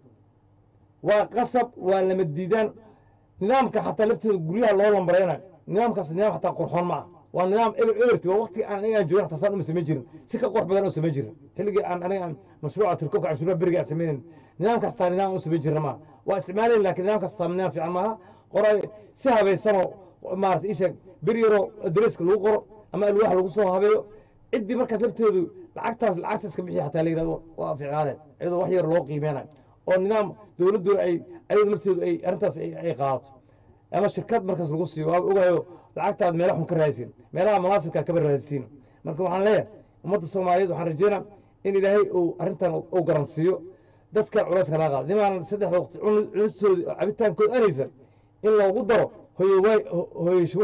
waa qasab waa lama diidaan nidaamka xataa lafteeda guryaha loo lambareynayo nidaamkaas nidaam xataa qurxoon ma ah waa nidaam eber eberti waa waqti aan aniga aan joogin xataa saan uma samayn jirin si ka qurux badan oo samayn jirin xilligii aan aniga aan mashruuca tirkobka canshuuraha beriga aan samaynayn nidaamkaas taa nidaam aan u samayn jirna maaha waa isticmaalayn laakiin nidaamkaas taa nidaam fiican maaha qoray si habaysanoo maarata ii sheeg bir yaroo adreeska lagu qoro ama alwaax lagu soo habeeyo ciddii markaas lafteedu lacagtaas lacagtaas ka bixiya xataa la yidhahdo waa fiicnaadeen iyadoo wax yar loo qiimeynayo oo nidaam dowladdu ay ayadu lafteedu ay arrintaas ay ay qaadato ama shirkad markaas lagu siiyo waa ogayo lacagtaad meela xun ka raadisiin meelaha munaasibkaa kaba raadisiin marka waxaan leeyahay ummadda soomaaliyeed waxaan rajeynaa in ilaahay uu arrintan uu garansiiyo dadkan culayska laga qaado nimaanan saddexda waqti cun- cunistoodi oo cabitaankood anaysan in loogu daro hoyo waay hoysh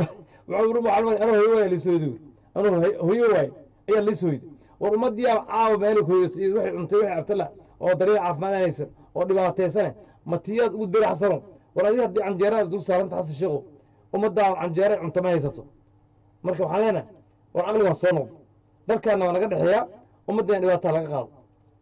anuu hoyo waay liisooyda anuu hoyo waay ayaa liisooyda war ummaddii aa caawa meelay ku hoyatay iyo waxay cuntay waxay cabtala oo daryeel caafimaad anaysan oo dhibaataysane matiyaad ugu dara xasano war adiga haddii canjeeradaas dul saaranta xasan sheekhow ummaddaa canjeera cunto ma haysato marka waxaan leenahay war caqligaan soo noqdo dalkaana waa naga dhexeeyaa ummaddan dhibaataa laga qaado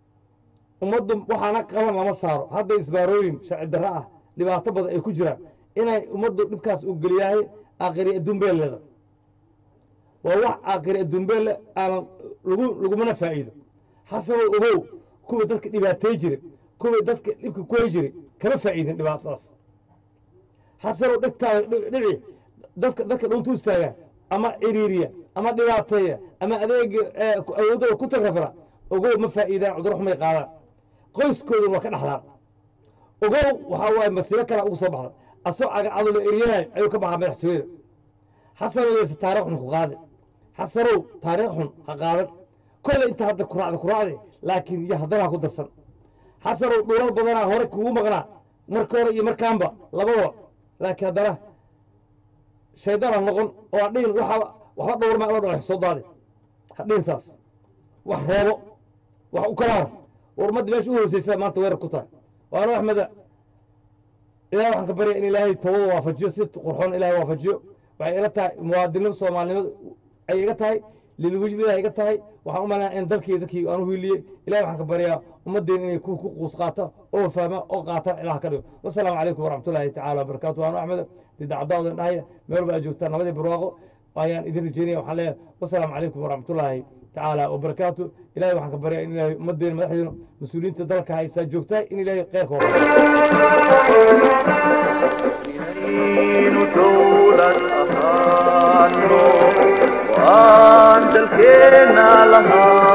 ummaddu waxaana qaban lama saaro hadda isbaarooyin sharci darro ah dhibaato badan ay ku jiraan inay ummaddu dhibkaas u geliyahay aakhiri adduun bee leeda waa wax aakhire adduunbeelle aanan lagu lagumana faa'iido xasanow ogow kuwa dadka dhibaatay jiray kuwa dadka dhibka kuhay jiray kama faa'iidin dhibaatadaas xasanow dhigtaada dhici dadka dadka dhuntu istaaga ama ciriiriya ama dhibaateeya ama adeega awoodooda ku tagrafala ogow ma faa'iidaan cudurro xumay qaadaan qoyskooduna waa ka dhaxlaan ogow waxaa waaye masiibo kala ugu soo baxda asoo cagacado la eriyanayo ayuu ka baxaa madaxtooyada xasanow yayse taariikh xun ku qaadi xasanow taariikh xun ha qaadan kolle inta hadda kuraacda kuraacde laakiin iyo haddana ha ku darsan xasanow dhulal badanaa hore kugu maqnaa marka hore iyo markaanba labadaba laakiin haddana shaydaan ha noqon oo ha dhihin waxaa waxba dhowrma la dhalax soo daadi ha dhihin saas wax reebo wax u kalaara war ummadda meesha u hooseysa maanta weerar ku tahay waana axmeda ilaah waxaan ka barya in ilaahay tawada waafajiyo si qurxoon ilaahay waafajiyo waxay ila tahay muwaadinimo soomaalinimada ay iga tahay lilwajdidaa iga tahay waxaan u malaynaa in dalkii dadkii aan u hiiliyey ilahay waxaan ka baryaa ummaddeena inay ku ku quus qaata oo fahma oo qaatan ilaah ka dhigo wasalaamu calaykum waraxmatullaahi tacaala wabarakaatu waanu axmed didacadaadan dhahaya meel walba aad joogtaan nabadii barwaaqo ayaan idin rajeynaya waxaan leeyahay wasalaamu calaykum waraxmatullaahi tacaala wabarakaatu ilahay waxaan ka baryaa in ilaahay ummaddeena madaxdeena mas-uuliyiinta dalka haysaa joogtaa in ilaahay kheyrka hor inaynu dowlad ahaano waan dalkeenna lahaa